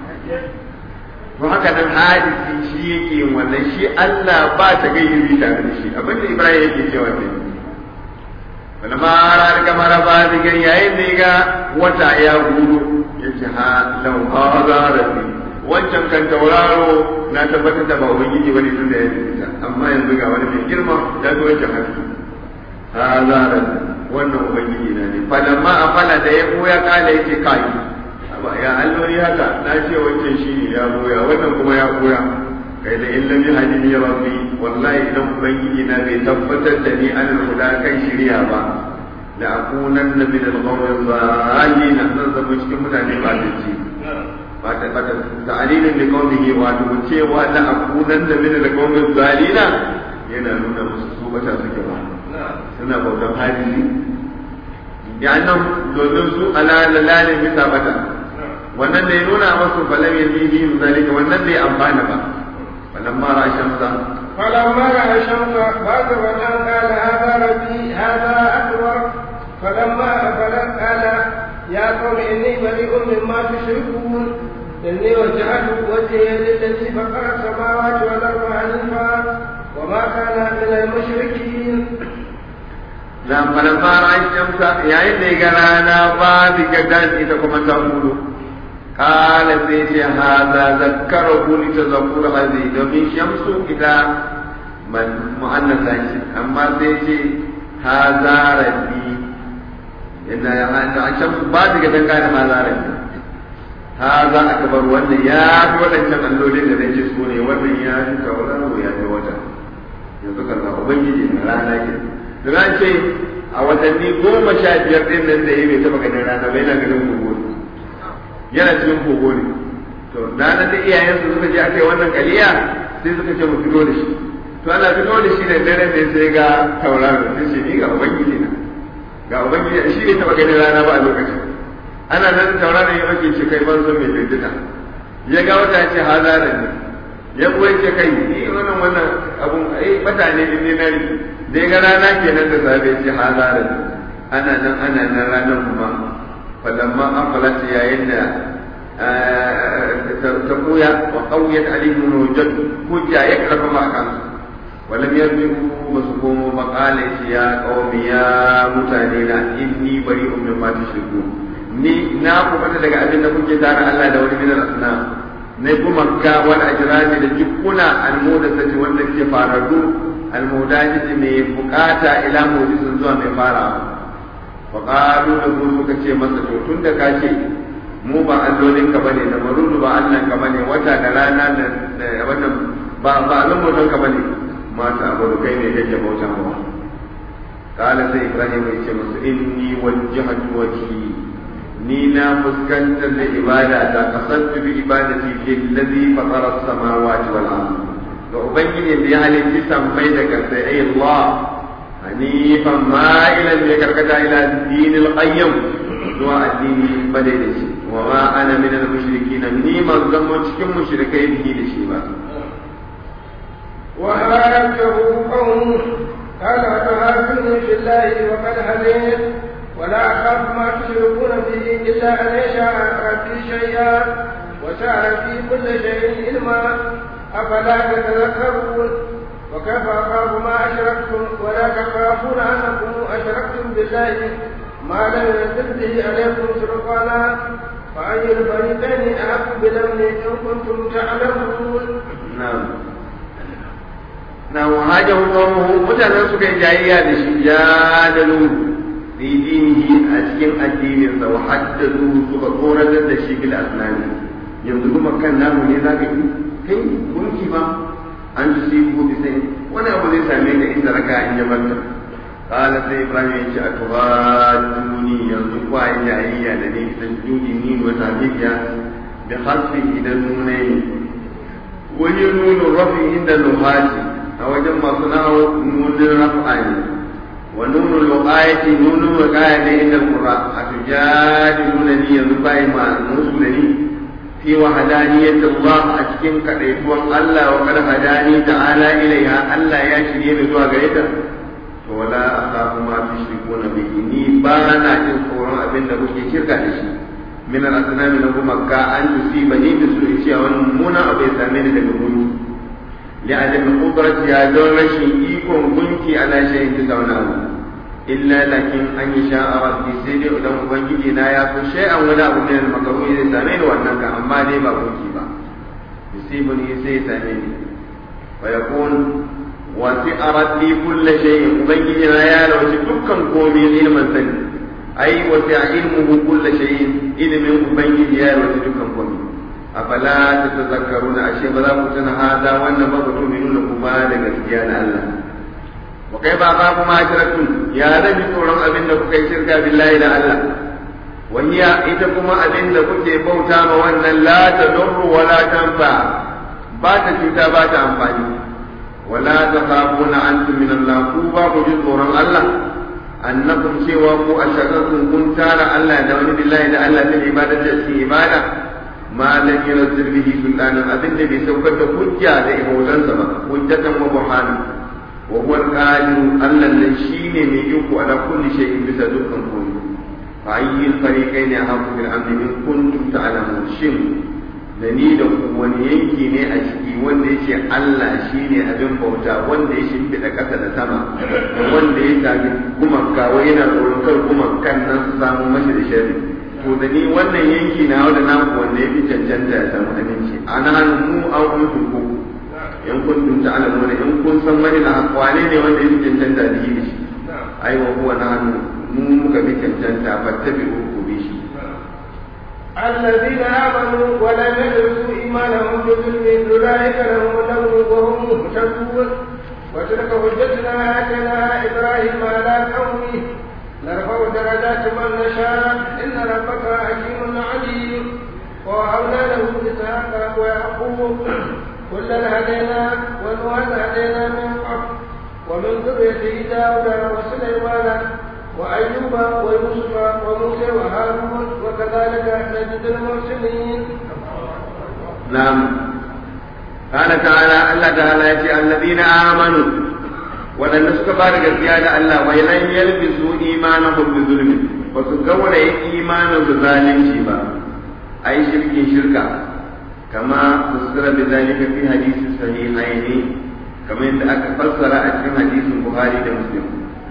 B: to haka nan hadisi shi yake yin wannan shi Allah ba ta gayyari tare da shi abinda Ibrahim yake cewa ne wala ma rar kamar ba diga yayin da ga wata ya gudu yace ha law hada rabbi wancan kan tauraro na tabbatar da ba ubangiji bane tun da ya fita amma yanzu ga wani mai girma ya zo wancan haske hada rabbi wannan ubangiji na ne falamma afala da ya koya kala yake kai ya alloli haka na ce wancan shi ne ya goya wannan kuma ya goya kai da in lam yahdini rabbi wallahi idan ubangiji na bai tabbatar da ni an huda kan shirya ba la akunanna min al-qawmi dhalin nan zama cikin mutane ba da ci ba ta ba ta ta'alilin da qawmihi wa to cewa la akunanna min al-qawmi dhalin yana nuna musu su bata suke ba suna bautan hadisi ya nan domin su ala lalane bisa bata wannan da ya nuna masu falam ya zihi zalika wannan bai amfana ba wannan ma ra shamsa
C: فلما رأى الشمس بازغة قال هذا ربي هذا أكبر فلما أفل قال يا قوم إني بريء مما تشركون إني وجهت وجهي للذي فقر السماوات والأرض حنيفا وما كان من المشركين
B: dan falamma ra shamsa yayin da ya ga rana ba diga dan ita kuma ta hudu قال سيدي هذا ذكره لتذكر هذه domin shamsu ita man mu'annasa ce amma sai ce haza rabbi inna ya hada shamsu ba daga dan kana haza rabbi haza akbar wannan ya fi wadancan allolin da nake so ne wannan ya fi tauraro ya fi wata yanzu kaza ubangiji na rana ke da ce a watanni goma sha biyar din nan da ya bai taba ganin rana bai na ganin gobe yana cikin kogo ne to ranar da iyayensu suka je aka yi wannan kaliya sai suka ce mu fito da shi to ana fito da shi da dare ne sai ga tauraro sai ce ni ga ubangiji na ga ubangiji shi ne taba ganin rana ba a lokacin ana nan tauraro ya ake ce kai ban son mai bindita ya ga wata ya ce hazara ne ya kuwa ce kai ni wannan wannan abun ai mutane din ne na riki da ya ga rana kenan da safe ya ce hazara ne ana nan ana nan ranar kuma فلما أقلت يا إن تقويا وقويت عليهم الوجد كجا يكرف ما كان ولم يرجعوا مسكوم فقال يا قوم يا متانينا إني بريء مما تشركون ni na kuma daga abin da kuke tare Allah da wani minar asna na kuma ga wani ajirani da jikuna almudasati wanda ke fararru almudajiji mai bukata ila mujisin zuwa mai farawa faƙalu da su suka ce masa to tun da ka ce mu ba allolin ka bane da marudu ba Allah ka bane wata da rana da wannan ba ba allon ka bane mata abu kai ne kake bauta mawa kala sai ibrahim ya ce musu inni wajjahtu wajhi ni na fuskantar da ibada ta kasantu bi ibadati lillazi fatara as-samawati wal ardh ga ubangiji da ya halitta sammai da kasai ay Allah حنيفا مائلا يكركتا الى الدين القيم zuwa addini bane da shi wa ma ana min al mushrikin ni man zama cikin mushrikai bihi da shi ba
C: wa hajjahu qawm qala tuhajjuni fillahi wa qad hadayt wa la akhaf ma tushrikuna bihi illa an yasha rabbi shay'a wa sa'a fi kulli shay'in ilma afala tatadhakkarun وكيف أخاف ما أشركتم ولا تخافون أنكم أشركتم بالله ما لم ينزل به عليكم سلطانا فأي الفريقين أحق بالأمن إن كنتم تعلمون
B: نعم na wahaja hukumu mutanen suka yi jayayya da shi ya da nuru fi dinihi a cikin addininsa wa haddadu suka tsoratar da shi bil asnani yanzu kuma kan namu ne zaka yi kai gunki ba an ji sai ko bi sai wani abu zai same ka inda raka in ya barka qala sai ibrahim ya ce atubaduni yanzu kwa jayayya da ni san judi ni wa tabiya bi khalfi idan nune wani nunu rafi inda nuhati a wajen masu nawo nunin rafa ne wa nunu loqayati nunu loqaya ne inda qur'a atujadiluna ni yanzu bai ma musu da ni fi wahdaniyati Allah a cikin kadaituwan Allah wa kad hadani ta'ala ilaiha Allah ya shirye ni zuwa gare ta to wala akhafu ma tushrikuna bihi ni ba na jin tsoron abin da kuke shirka da shi min al-asnami na kuma ka an tusiba ni da su cewa wani mummunan abu ya same ni daga gunki li adam qudrati ya don rashin ikon gunki ala shay'in bisa wani abu illa lakin an yi sha'a rabbi sai dai idan ubangiji na ya fi shay'an wani abu ne makaru zai same ni wannan ka amma dai ba gunki ba yusibuni sai ya same ni wa yakun wasi'a rabbi kulli shay'in ubangiji na ya lauci dukkan komai ilmin sani ai wasi'a ilmuhu kulli shay'in ilmin ubangiji ya lauci dukkan komai afala tatazakkaruna ashe ba za ku tuna hada wannan ba ku tuminuna kuma da gaskiya na Allah wa kai ba ka kuma ashraktum ya rabi tsoron abin da kuka yi shirka billahi da Allah wa hiya ita kuma abin da kuke bauta ma wannan la tadurru wa la tanfa ba ta cuta ba ta amfani ولا تخافون أنتم من الله كوبا وجد قرآن الله أنكم سوى كو أشركم كنت على الله دون بالله إلى الله في العبادة في عبادة ما لم ينزل به سلطانا أبن به سوف حجة لإبوزان سبا حجة وبرهانا وهو القادر ألا الذي من يوكو على كل شيء بسدوكم كل فأي الفريقين أحق بالأمن من كنتم تعلمون شم da ni da ku wani yanki ne a ciki wanda ya ce Allah shi ne abin bauta wanda ya shimfiɗa ƙasa da sama da wanda ya sami gumanka wai yana tsoron kar gumankan nan su samu mashi da shari to da ni wannan yanki na wanda na ku wanda ya fi cancanta ya samu aminci ana mu an kuntum ku in kuntum ta'lamuna in kun san wani na wane ne wanda ya fi cancanta da shi ai wa huwa na mu muka fi cancanta fattabi'u ku bi shi
C: الذين آمنوا ولم يلبسوا إيمانهم بظلم أولئك لهم الأمن وهم مهتدون وتلك حجتنا آتيناها إبراهيم على قومه نرفع درجات من نشاء إن ربك حكيم عليم ووهبنا له إسحاق ويعقوب كلا هدينا ونوحا هدينا من قبل ومن ذريته داود وسليمان وأيوب ويوسف وموسى وهارون وكذلك نجد المحسنين
B: نعم قال تعالى الله تعالى يأتي الذين آمنوا ولن نسك بارك الزيادة الله ولن يلبسوا إيمانهم بظلم وسكوا إيمان بظالم شيبا أي شرك شركا كما فسر بذلك في حديث الصحيحين كما أن فسر أجل حديث البخاري ومسلم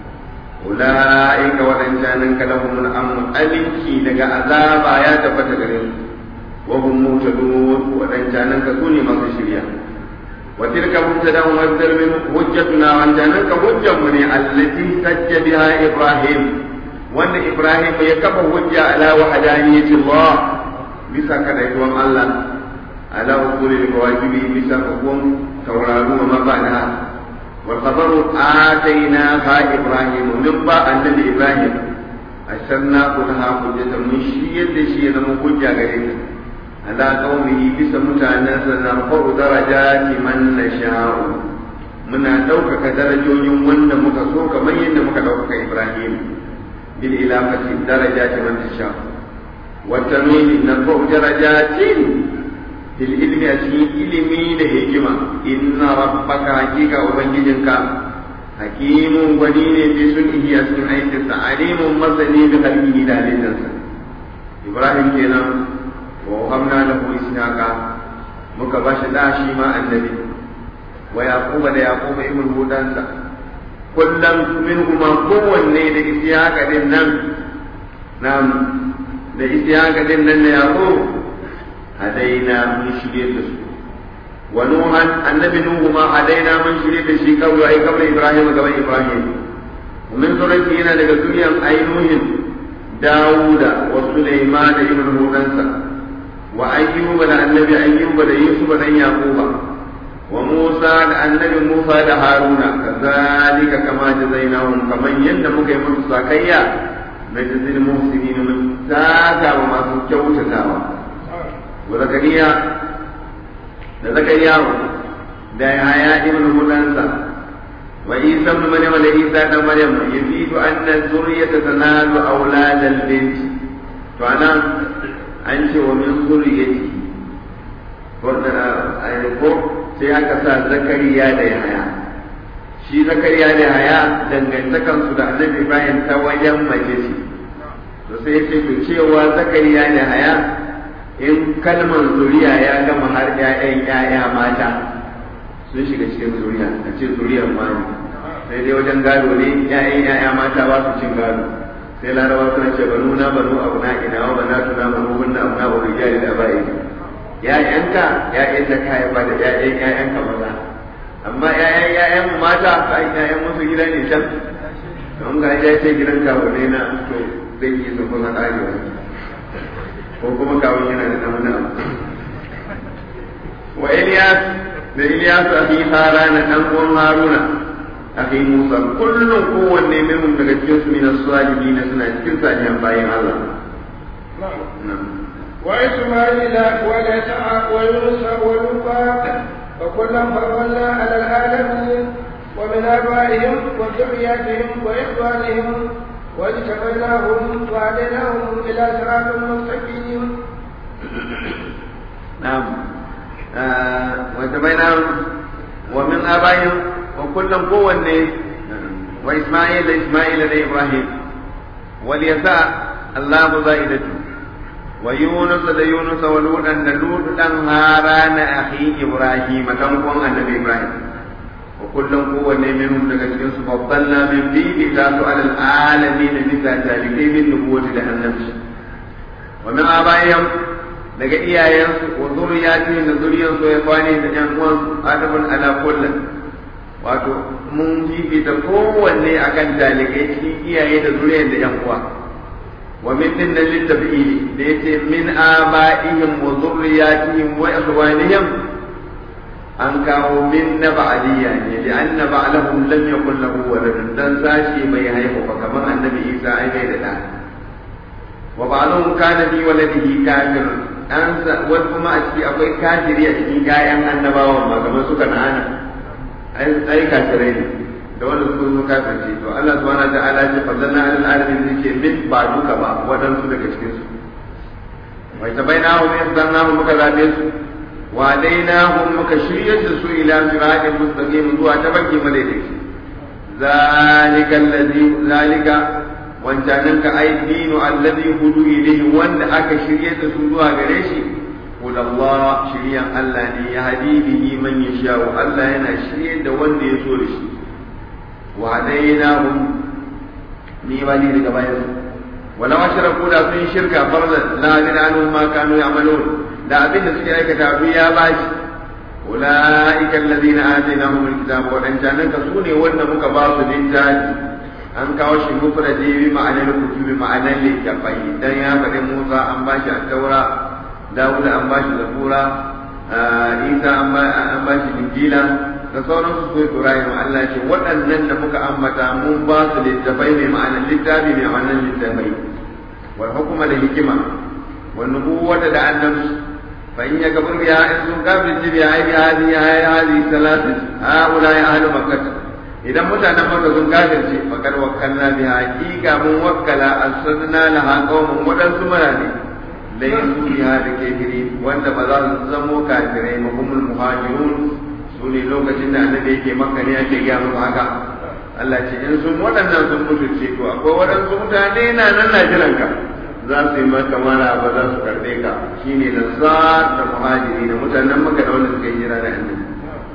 B: أولئك وأنجانك لهم الأمر أمنكي لك عذاب آيات فتقرين وهم موتدون وأنجانك كوني ما تشريا وتلك مبتدا ومبدل من حجتنا وأنجانك حجة من التي سج بها إبراهيم وأن إبراهيم يكف حجة على وحدانية الله bisa kadaituwan Allah ala ukuli alwajibi bisa hukum tauraru wa mabana والخبر آتيناها إبراهيم من با النبي إبراهيم أشرنا كلها حجة من شيء شيء من حجة غيرنا على قومه بس متعنس نرفع درجات من نشاء muna ɗaukaka darajojin wanda muka so kamar yadda muka ɗaukaka Ibrahim bil ilafati darajati man tasha wa tamimi narfa'u darajatin fil ilmi a cikin ilimi da hikima inna rabbaka hakika ubangijinka hakimun gwani ne bi sun iya cikin aikinsa alimun masani da halkihi da halittarsa ibrahim kenan wa hamna lahu ishaqa muka bashi da shi ma annabi wa yaquba da yaquba ibn hudansa kullum minhuma kowanne da ishaqa din nan nam da ishaqa din nan na yaqub hadaina mun shirye da su wa nuhan annabi nuhu ma hadaina mun shirye da shi kawai ai kawai ibrahim gaban ibrahim ومن ذريته هنا daga zuriyan ainuhin dawuda wa sulaiman ibn hudansa wa ayyuba da annabi ayyuba da yusuf da yaquba wa musa da annabi musa da haruna kazalika kama jazainahum kaman yadda muka yi musu sakayya na jazil muhsinin mun saka wa masu kyautatawa wa zakariya da zakariya da yaya ibn hudansa وعيسى ابن مريم وعيسى ابن مريم يفيد أن الذرية تنال أولاد البنت فأنا أنت ومن ذريته ko sai aka sa zakariya da yahaya shi zakariya da yahaya dangantakansu da annabi bayan ta wajen mace ce to sai ce to cewa zakariya da yahaya in kalmar zuriya ya gama har ƴaƴan ƴaƴa mata sun shiga cikin zuriya a ce zuriyar mani sai dai wajen gado ne ƴaƴan ƴaƴa mata ba su cin gado sai larabawa suna ce banu na banu abu na ina wa banatu na banu hunna abu na wa rijali da ba'i ‘ya'yanka ‘ya'yan da ka haifa da ‘ya'yan ‘ya'yanka maza amma ‘ya'yan ‘ya'yan mata ka yi ‘ya'yan musu gida ne can don ga ya ce gidan kawo ne na to zai yi su kuma ƙarewa ko kuma kawo yana da ɗan wani wa Iliyas da Iliyas a fi harana ɗan uwan Haruna a fi Musa kullum kowanne minhum daga cikin su min as-salihin suna cikin salihan bayan Allah
C: وإسماعيل واليسع ويونس ولوطا وكلا فضلنا على العالمين ومن آبائهم وذرياتهم وإخوانهم واجتبيناهم وهديناهم إلى صراط مستقيم.
B: نعم آه واجتبيناهم ومن آبائهم وكلا قوة وإسماعيل إسماعيل لإبراهيم واليسع الله زائدته ويونس da Yunus wa Lutan da Lut dan Harana akhi Ibrahim dan uwan Annabi Ibrahim wa kullum kowanne minhum daga cikin su faddalna min bibi ta su alal alamin bisa talibai min nubuwati da annabci wa min abayhim daga iyayensu wa zuriyatihim da zuriyansu ya kwani da yan uwan adamun ala kullum wato mun fifita kowanne akan talibai cikin iyaye da zuriyan da yan uwa ومن من للتبعيد ليس من آبائهم وذرياتهم وإخوانهم أن كانوا من بعدية يعني لأن بعلهم لم يكن له ولد دان ساشي ما يهيه فكما النبي عيسى أي غير وبعضهم كان في ولده كافر أنسى وكما أشكي أقول كافر يأتي كايا النباوة ما كما سكن أنا أي كافرين da wanda suka zo kafirce to Allah subhanahu wa ta'ala ya fadlanna alal alamin yake min ba duka ba wadansu daga cikin su wa tabainahu min yadnahu muka zabe su wa dainahum muka shiryar da su ila siratin mustaqim zuwa tabarki madaidaici zalika allazi zalika wancanan ka ai dinu allazi hudu ilayhi wanda aka shiryar da su zuwa gare shi Allah shiryan Allah ne ya hadi bihi man yasha Allah yana shiryar da wanda ya so da shi وهديناهم نيماني daga bayan wala washraku da sun shirka farda la adin anhum ma kanu ya'malun da abin da suke aikata abu ya bashi ulaika alladhina atainahum alkitaba wa dan janan ka sune wanda muka ba su littafi an kawo shi mufradi bi ma'anar kutubi ma'anar littafai dan ya faɗi Musa an bashi at-taura Dawud an bashi zabura Isa an bashi injila da sauran su Ibrahim Allah ce waɗannan da muka ambata mun ba su littafai mai ma'anar littafi mai ma'anar littafai wal hukuma da hikima wal nubuwata da annabci fa in yakbur biha in sun kafir bi hadi hadi hadi salatu haula ya ahlu makkah idan mutanen makka sun kafirce fakar wakkalna biha haqiqa mun wakkala asrna laha qaumun wadansu marane laysu biha da kafiri wanda ba za su zamo kafirai mahumul muhajirun su ne lokacin da annabi yake maka ne ake gaya musu haka Allah ce in sun waɗannan sun mutu ce to akwai waɗansu mutane na nan na jiran ka za su yi maka mara ba za su karɓe ka shine da sa da muhajiri da mutanen maka da wanda suka yi jira da annabi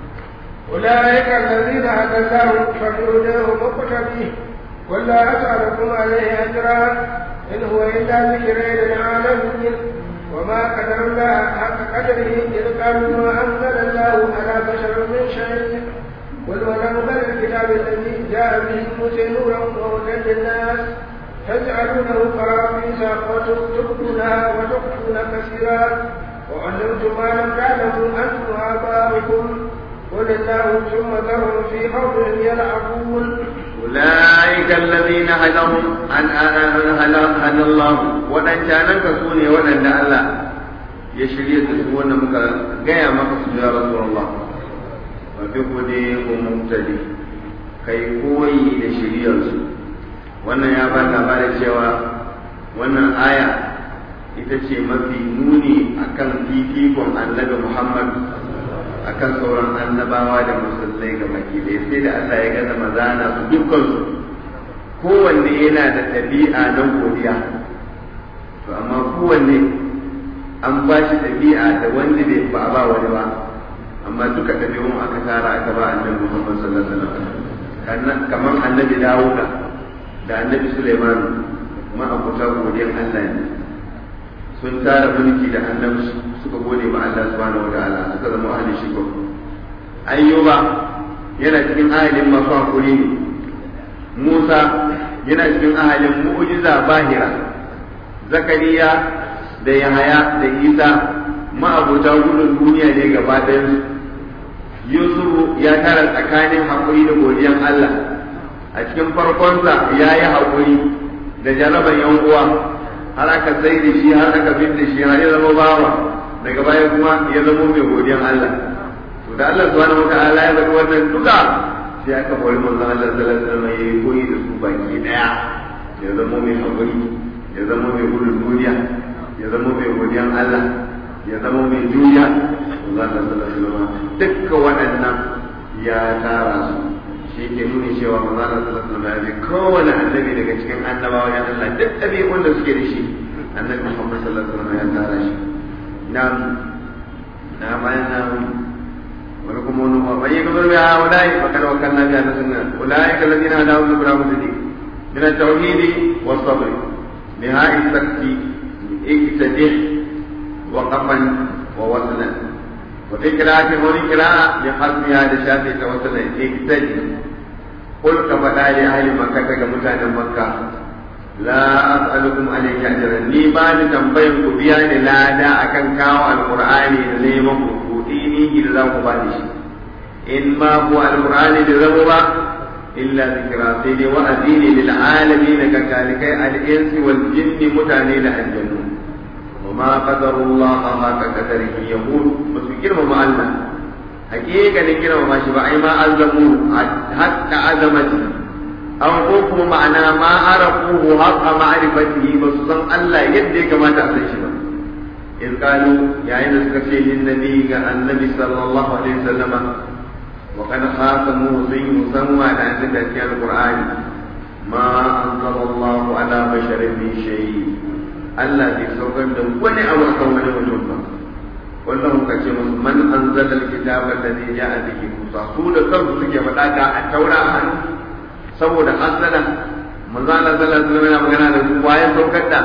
C: أولئك الذين هدى الله فبهداه مقتدي قل لا أسألكم عليه أجرا إن هو إلا ذكر للعالمين وما قدر الله حق قدره إذ قالوا ما أنزل الله على بشر من شيء قل ونزل الكتاب الذي جاء به موسى نورا وهدى للناس تجعلونه قراطيس وتبدونها وتخفون كثيرا وعلمتم ما لم تعلموا أنتم وآباؤكم قل الله ثم ذرهم في خوضهم يلعبون
B: أولئك الذين هداهم أن هدى الله ودن كان كسوني ودن الله يشري تسوون مك جاء مقصد يا رسول الله وبهديه مقتدي kai koyi da shiriyarsu wannan ya ba labarin cewa wannan aya ita ce mafi nuni akan fifikon annabi Muhammad akan sauran annabawa da musulmai ga baki ɗaya sai da Allah ya gaza mazana su dukkansu kowanne yana da ɗabi'a na godiya to amma kowanne an ba shi ɗabi'a da wanda bai ba a ba wani ba amma duka ɗabi'un aka tara aka ba annabi Muhammad sallallahu alaihi wasallam kamar annabi Dawuda da annabi Sulaiman ma abuta godiyan Allah ne sun tara mulki da annabi suka gode ma Allah subhanahu wa ta'ala suka zama ahli shiko ayyuba yana cikin ahalin masu hakuri ne Musa yana cikin ahalin mu'jiza bahira Zakariya da Yahaya da Isa ma'abuta gudun duniya ne gaba ɗayan Yusufu ya tara tsakanin hakuri da godiyan Allah a cikin farkonsa ya yi hakuri da jaraban yan uwa har aka sai da shi har aka bin da shi har ya zama bawa daga baya kuma ya zama mai godiyan Allah to da Allah subhanahu wataala ya bari wannan duka sai aka bari manzon Allah sallallahu alaihi wasallam yayi koyi da su baki daya ya zama mai hakuri ya zama mai gudun duniya ya zama mai godiyan Allah ya zama mai juriya manzon Allah sallallahu alaihi wasallam dukkan waɗannan ya tara su shi ke nuni cewa manzo Allah sallallahu alaihi wasallam ya kowane annabi daga cikin annabawa ya Allah duk ɗabi'un da suke da shi annabi Muhammad sallallahu alaihi wasallam ya tara shi na na bayan na wani kuma wani ba bai ga burbi ha wadai fakar wakan na biya na sunna ulai ka ladina da wani bura musulmi min at-tauhid wa sabr nihai sakti iktadih wa qafan wa waslan وفي قراءة هوني قراءة بحرف هذا الشافعي توصل اقتدي قل كفدا لأهل مكة كمتان مكة لا أسألكم عليه أجرا ني باني تنبين كبيان لا دا أكن كاو القرآن ليمم كوديني إلا مبادش إن ما هو القرآن لذنبا إلا ذكرى سيدي وأديني للعالمين كذلك الإنس والجن متانين الجنون وما قدر الله حق قدره يقول بس كلمة مع الله حقيقة كلمة ما شبع ما أظلموه حق عظمته أو حكم معنى ما عرفوه حق معرفته بس صن الله يدي كما تأسيش إذ قالوا يا إن سكشي للنبي النبي صلى الله عليه وسلم وقد خاصموه زي مسمى عن ذكر القرآن ما أنزل الله على بشر من شيء Allah bai saukar da wani abu kan wani mutum ba wannan muka ce musu man anzala alkitaba alladhi ja'a bihi Musa su da kansu suke faɗa ga a taura a hannu saboda hasala manzo Allah sallallahu alaihi wasallam yana magana da su waye saukar da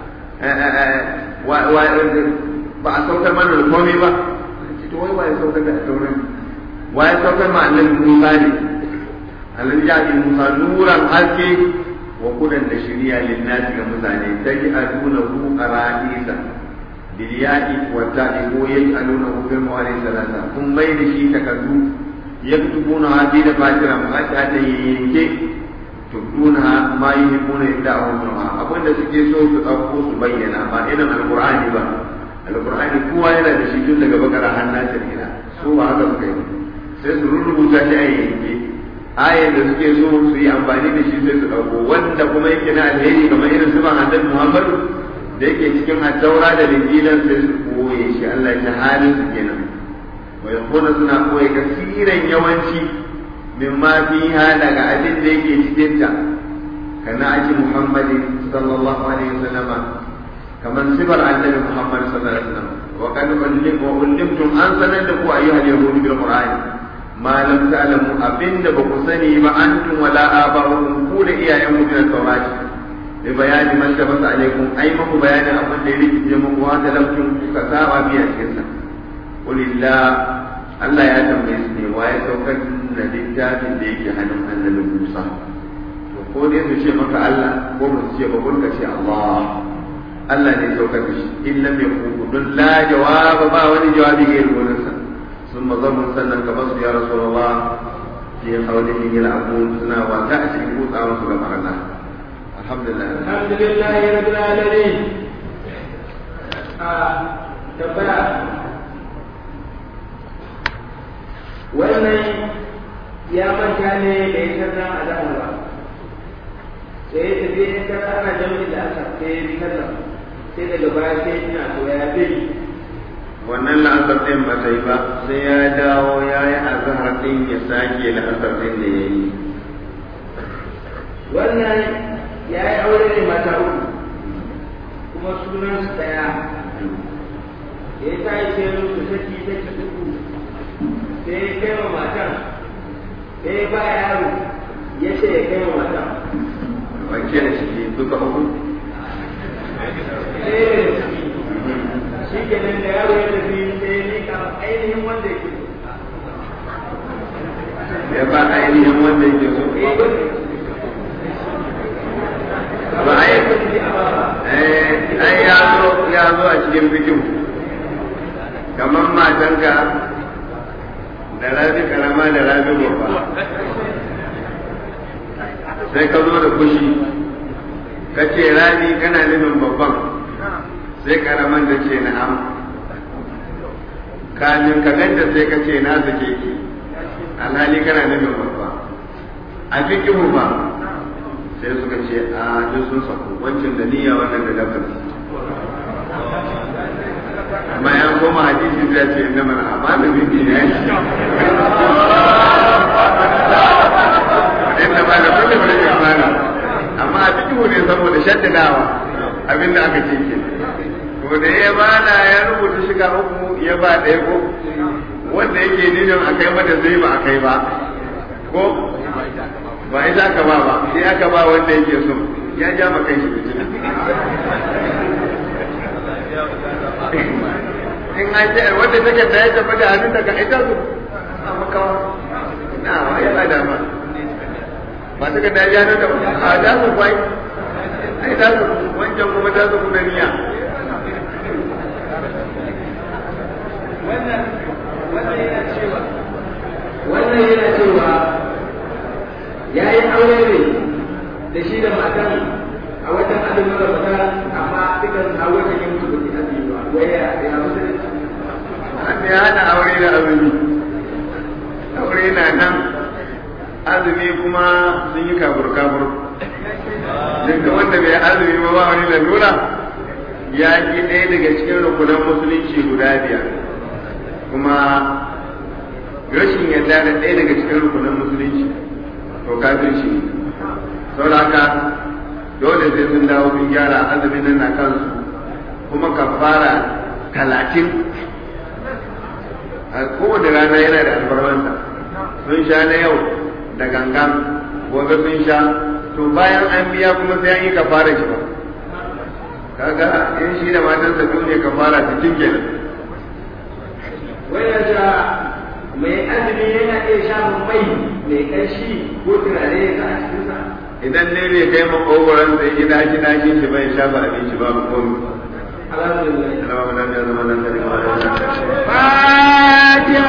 B: ba a saukar mana da komai ba to wai waye saukar da taura waye saukar ma annabi Musa ne alladhi ja'a bihi Musa nuran haske wa kudan da shirya linnasi ga mutane taji aduna hu qaradisa bil ya'i wa ta'i ko yaj'aluna hu fil mawali salasa kun mai da shi takaddu yaktubuna hadi da fatira ma ta ta yanke tubduna ma yuhibbuna yad'u minha abinda suke so su dauko su bayyana ba irin alqur'ani ba alqur'ani kowa yana da shi tun daga bakara har na ila su ba haka suka yi sai su rubuta shi a yanke ayan da suke so su yi amfani da shi sai su ɗauko wanda kuma yake na alheri kamar irin su ban annabi Muhammad da yake cikin attaura da linjilan sai su koye shi Allah ya halin su kenan wa yakuna suna koye kasiran yawanci min ma fiha daga abin da yake cikin ta kana aji Muhammadin sallallahu alaihi wasallam kamar sifar annabi Muhammad sallallahu alaihi wasallam wa kad ullim wa ullimtum an sanar da ku ayyuhal yahudu bil qur'ani ma lam ta'lamu abinda ba ku sani ba antum wala aba'ukum ku da iyayen mu da saurati bi bayani man da basa alaikum ai muku bayanin abin da ya rikice muku wa da lamkin kuka saba biya cikin sa qulillah Allah ya tambaye su ne waye saukar da littafin da yake hannun annabi Musa to ko dai su ce maka Allah ko mu ce ba kun ce Allah Allah ne saukar da shi in lam yakun dun la jawaba ba wani jawabi ga irin sa ثم ظلوا سنة كبصر يا رسول الله في حوله يلعبون سنة وتأتي قوت أو رسول الله الحمد لله
C: الحمد لله رب العالمين tambaya wannan
A: ya manta ne da ya sallah a zahar ba sai ya tafi ya sallah ana jami'in da aka sai ya bi sallah sai daga baya sai ina to ya bi
B: wannan la'asar ɗin ba ta yi ba sai ya dawo ya yi azahar ɗin ya sake la'asar ɗin da ya yi
A: wannan ya yi aure ne mata uku kuma sunan su daya da ya ta yi sai musu saki saki uku sai ya kai wa matan sai ya ba yaro ya ce ya kai wa matan
B: wanke da shi duka uku
A: sai ya da ciki shi kenan da yaro ya tafi sai ya nika ainihin wanda ya ke
B: ya ba ainihin wanda yake so ba ai eh ai ya zo ya zo a cikin bikin kamar matanka da rabi karama da rabi babba sai ka zo da fushi ka ce rabi kana nufin babban sai karaman da ce na'am kamin ka ganta sai ka ce na zake ki alhali kana nufin babba a fikihu ba sai suka ce a duk sun saku wancan da niyya wannan da dabar amma ya koma hadisi zai ce inda mana amma da bibi ne ya shi inda ba da kulle ba da imani amma a fikihu ne saboda shaddadawa abinda aka ce ke to da ya bada ya rubuta shiga uku ya ba ɗaya ko wanda yake nijin a kai mata zai ba a kai ba ko ba ita aka ba ba sai aka ba wanda yake so ya ja ma kai shi fitina in an ce wanda take da ya tafi da hannun daga ita su amma kawo na wa ya ba dama ba ta da ya hannun da a da su kwai ai da su wancan kuma ta su kuma niyya
A: wannan wannan yana cewa wannan yana cewa ya yi aure ne da shi da matan a watan azumin ramadan amma dukan a watan yin mutu baki azumi ba wai ya ya musulunci
B: an ya hada aure da azumi aure na nan azumi kuma sun yi kabur kabur duk wanda bai azumi ba ba wani lalura ya ki ɗaya daga cikin rukunan musulunci guda biyar kuma rashin yarda da ɗaya daga cikin rukunan musulunci to kafirci ne saboda haka dole sai sun dawo sun gyara azumin nan na kansu kuma kafara talatin a kowane rana yana da albarmanta sun sha na yau da gangan gobe sun sha to bayan an biya kuma sai an yi kafara shi ba kaga in shi da matansa biyu ne kafara cikin kenan
A: wannan ja mai azumi yana iya shamun mai mai ƙarshi ko turare ya sa a cikinsa
B: idan ne bai kai makogoron sai ji dashi dashi shi bai shafa abinci babu komai
A: alhamdulillah
B: Alhamdulillah ya zama nan da
A: Fatiha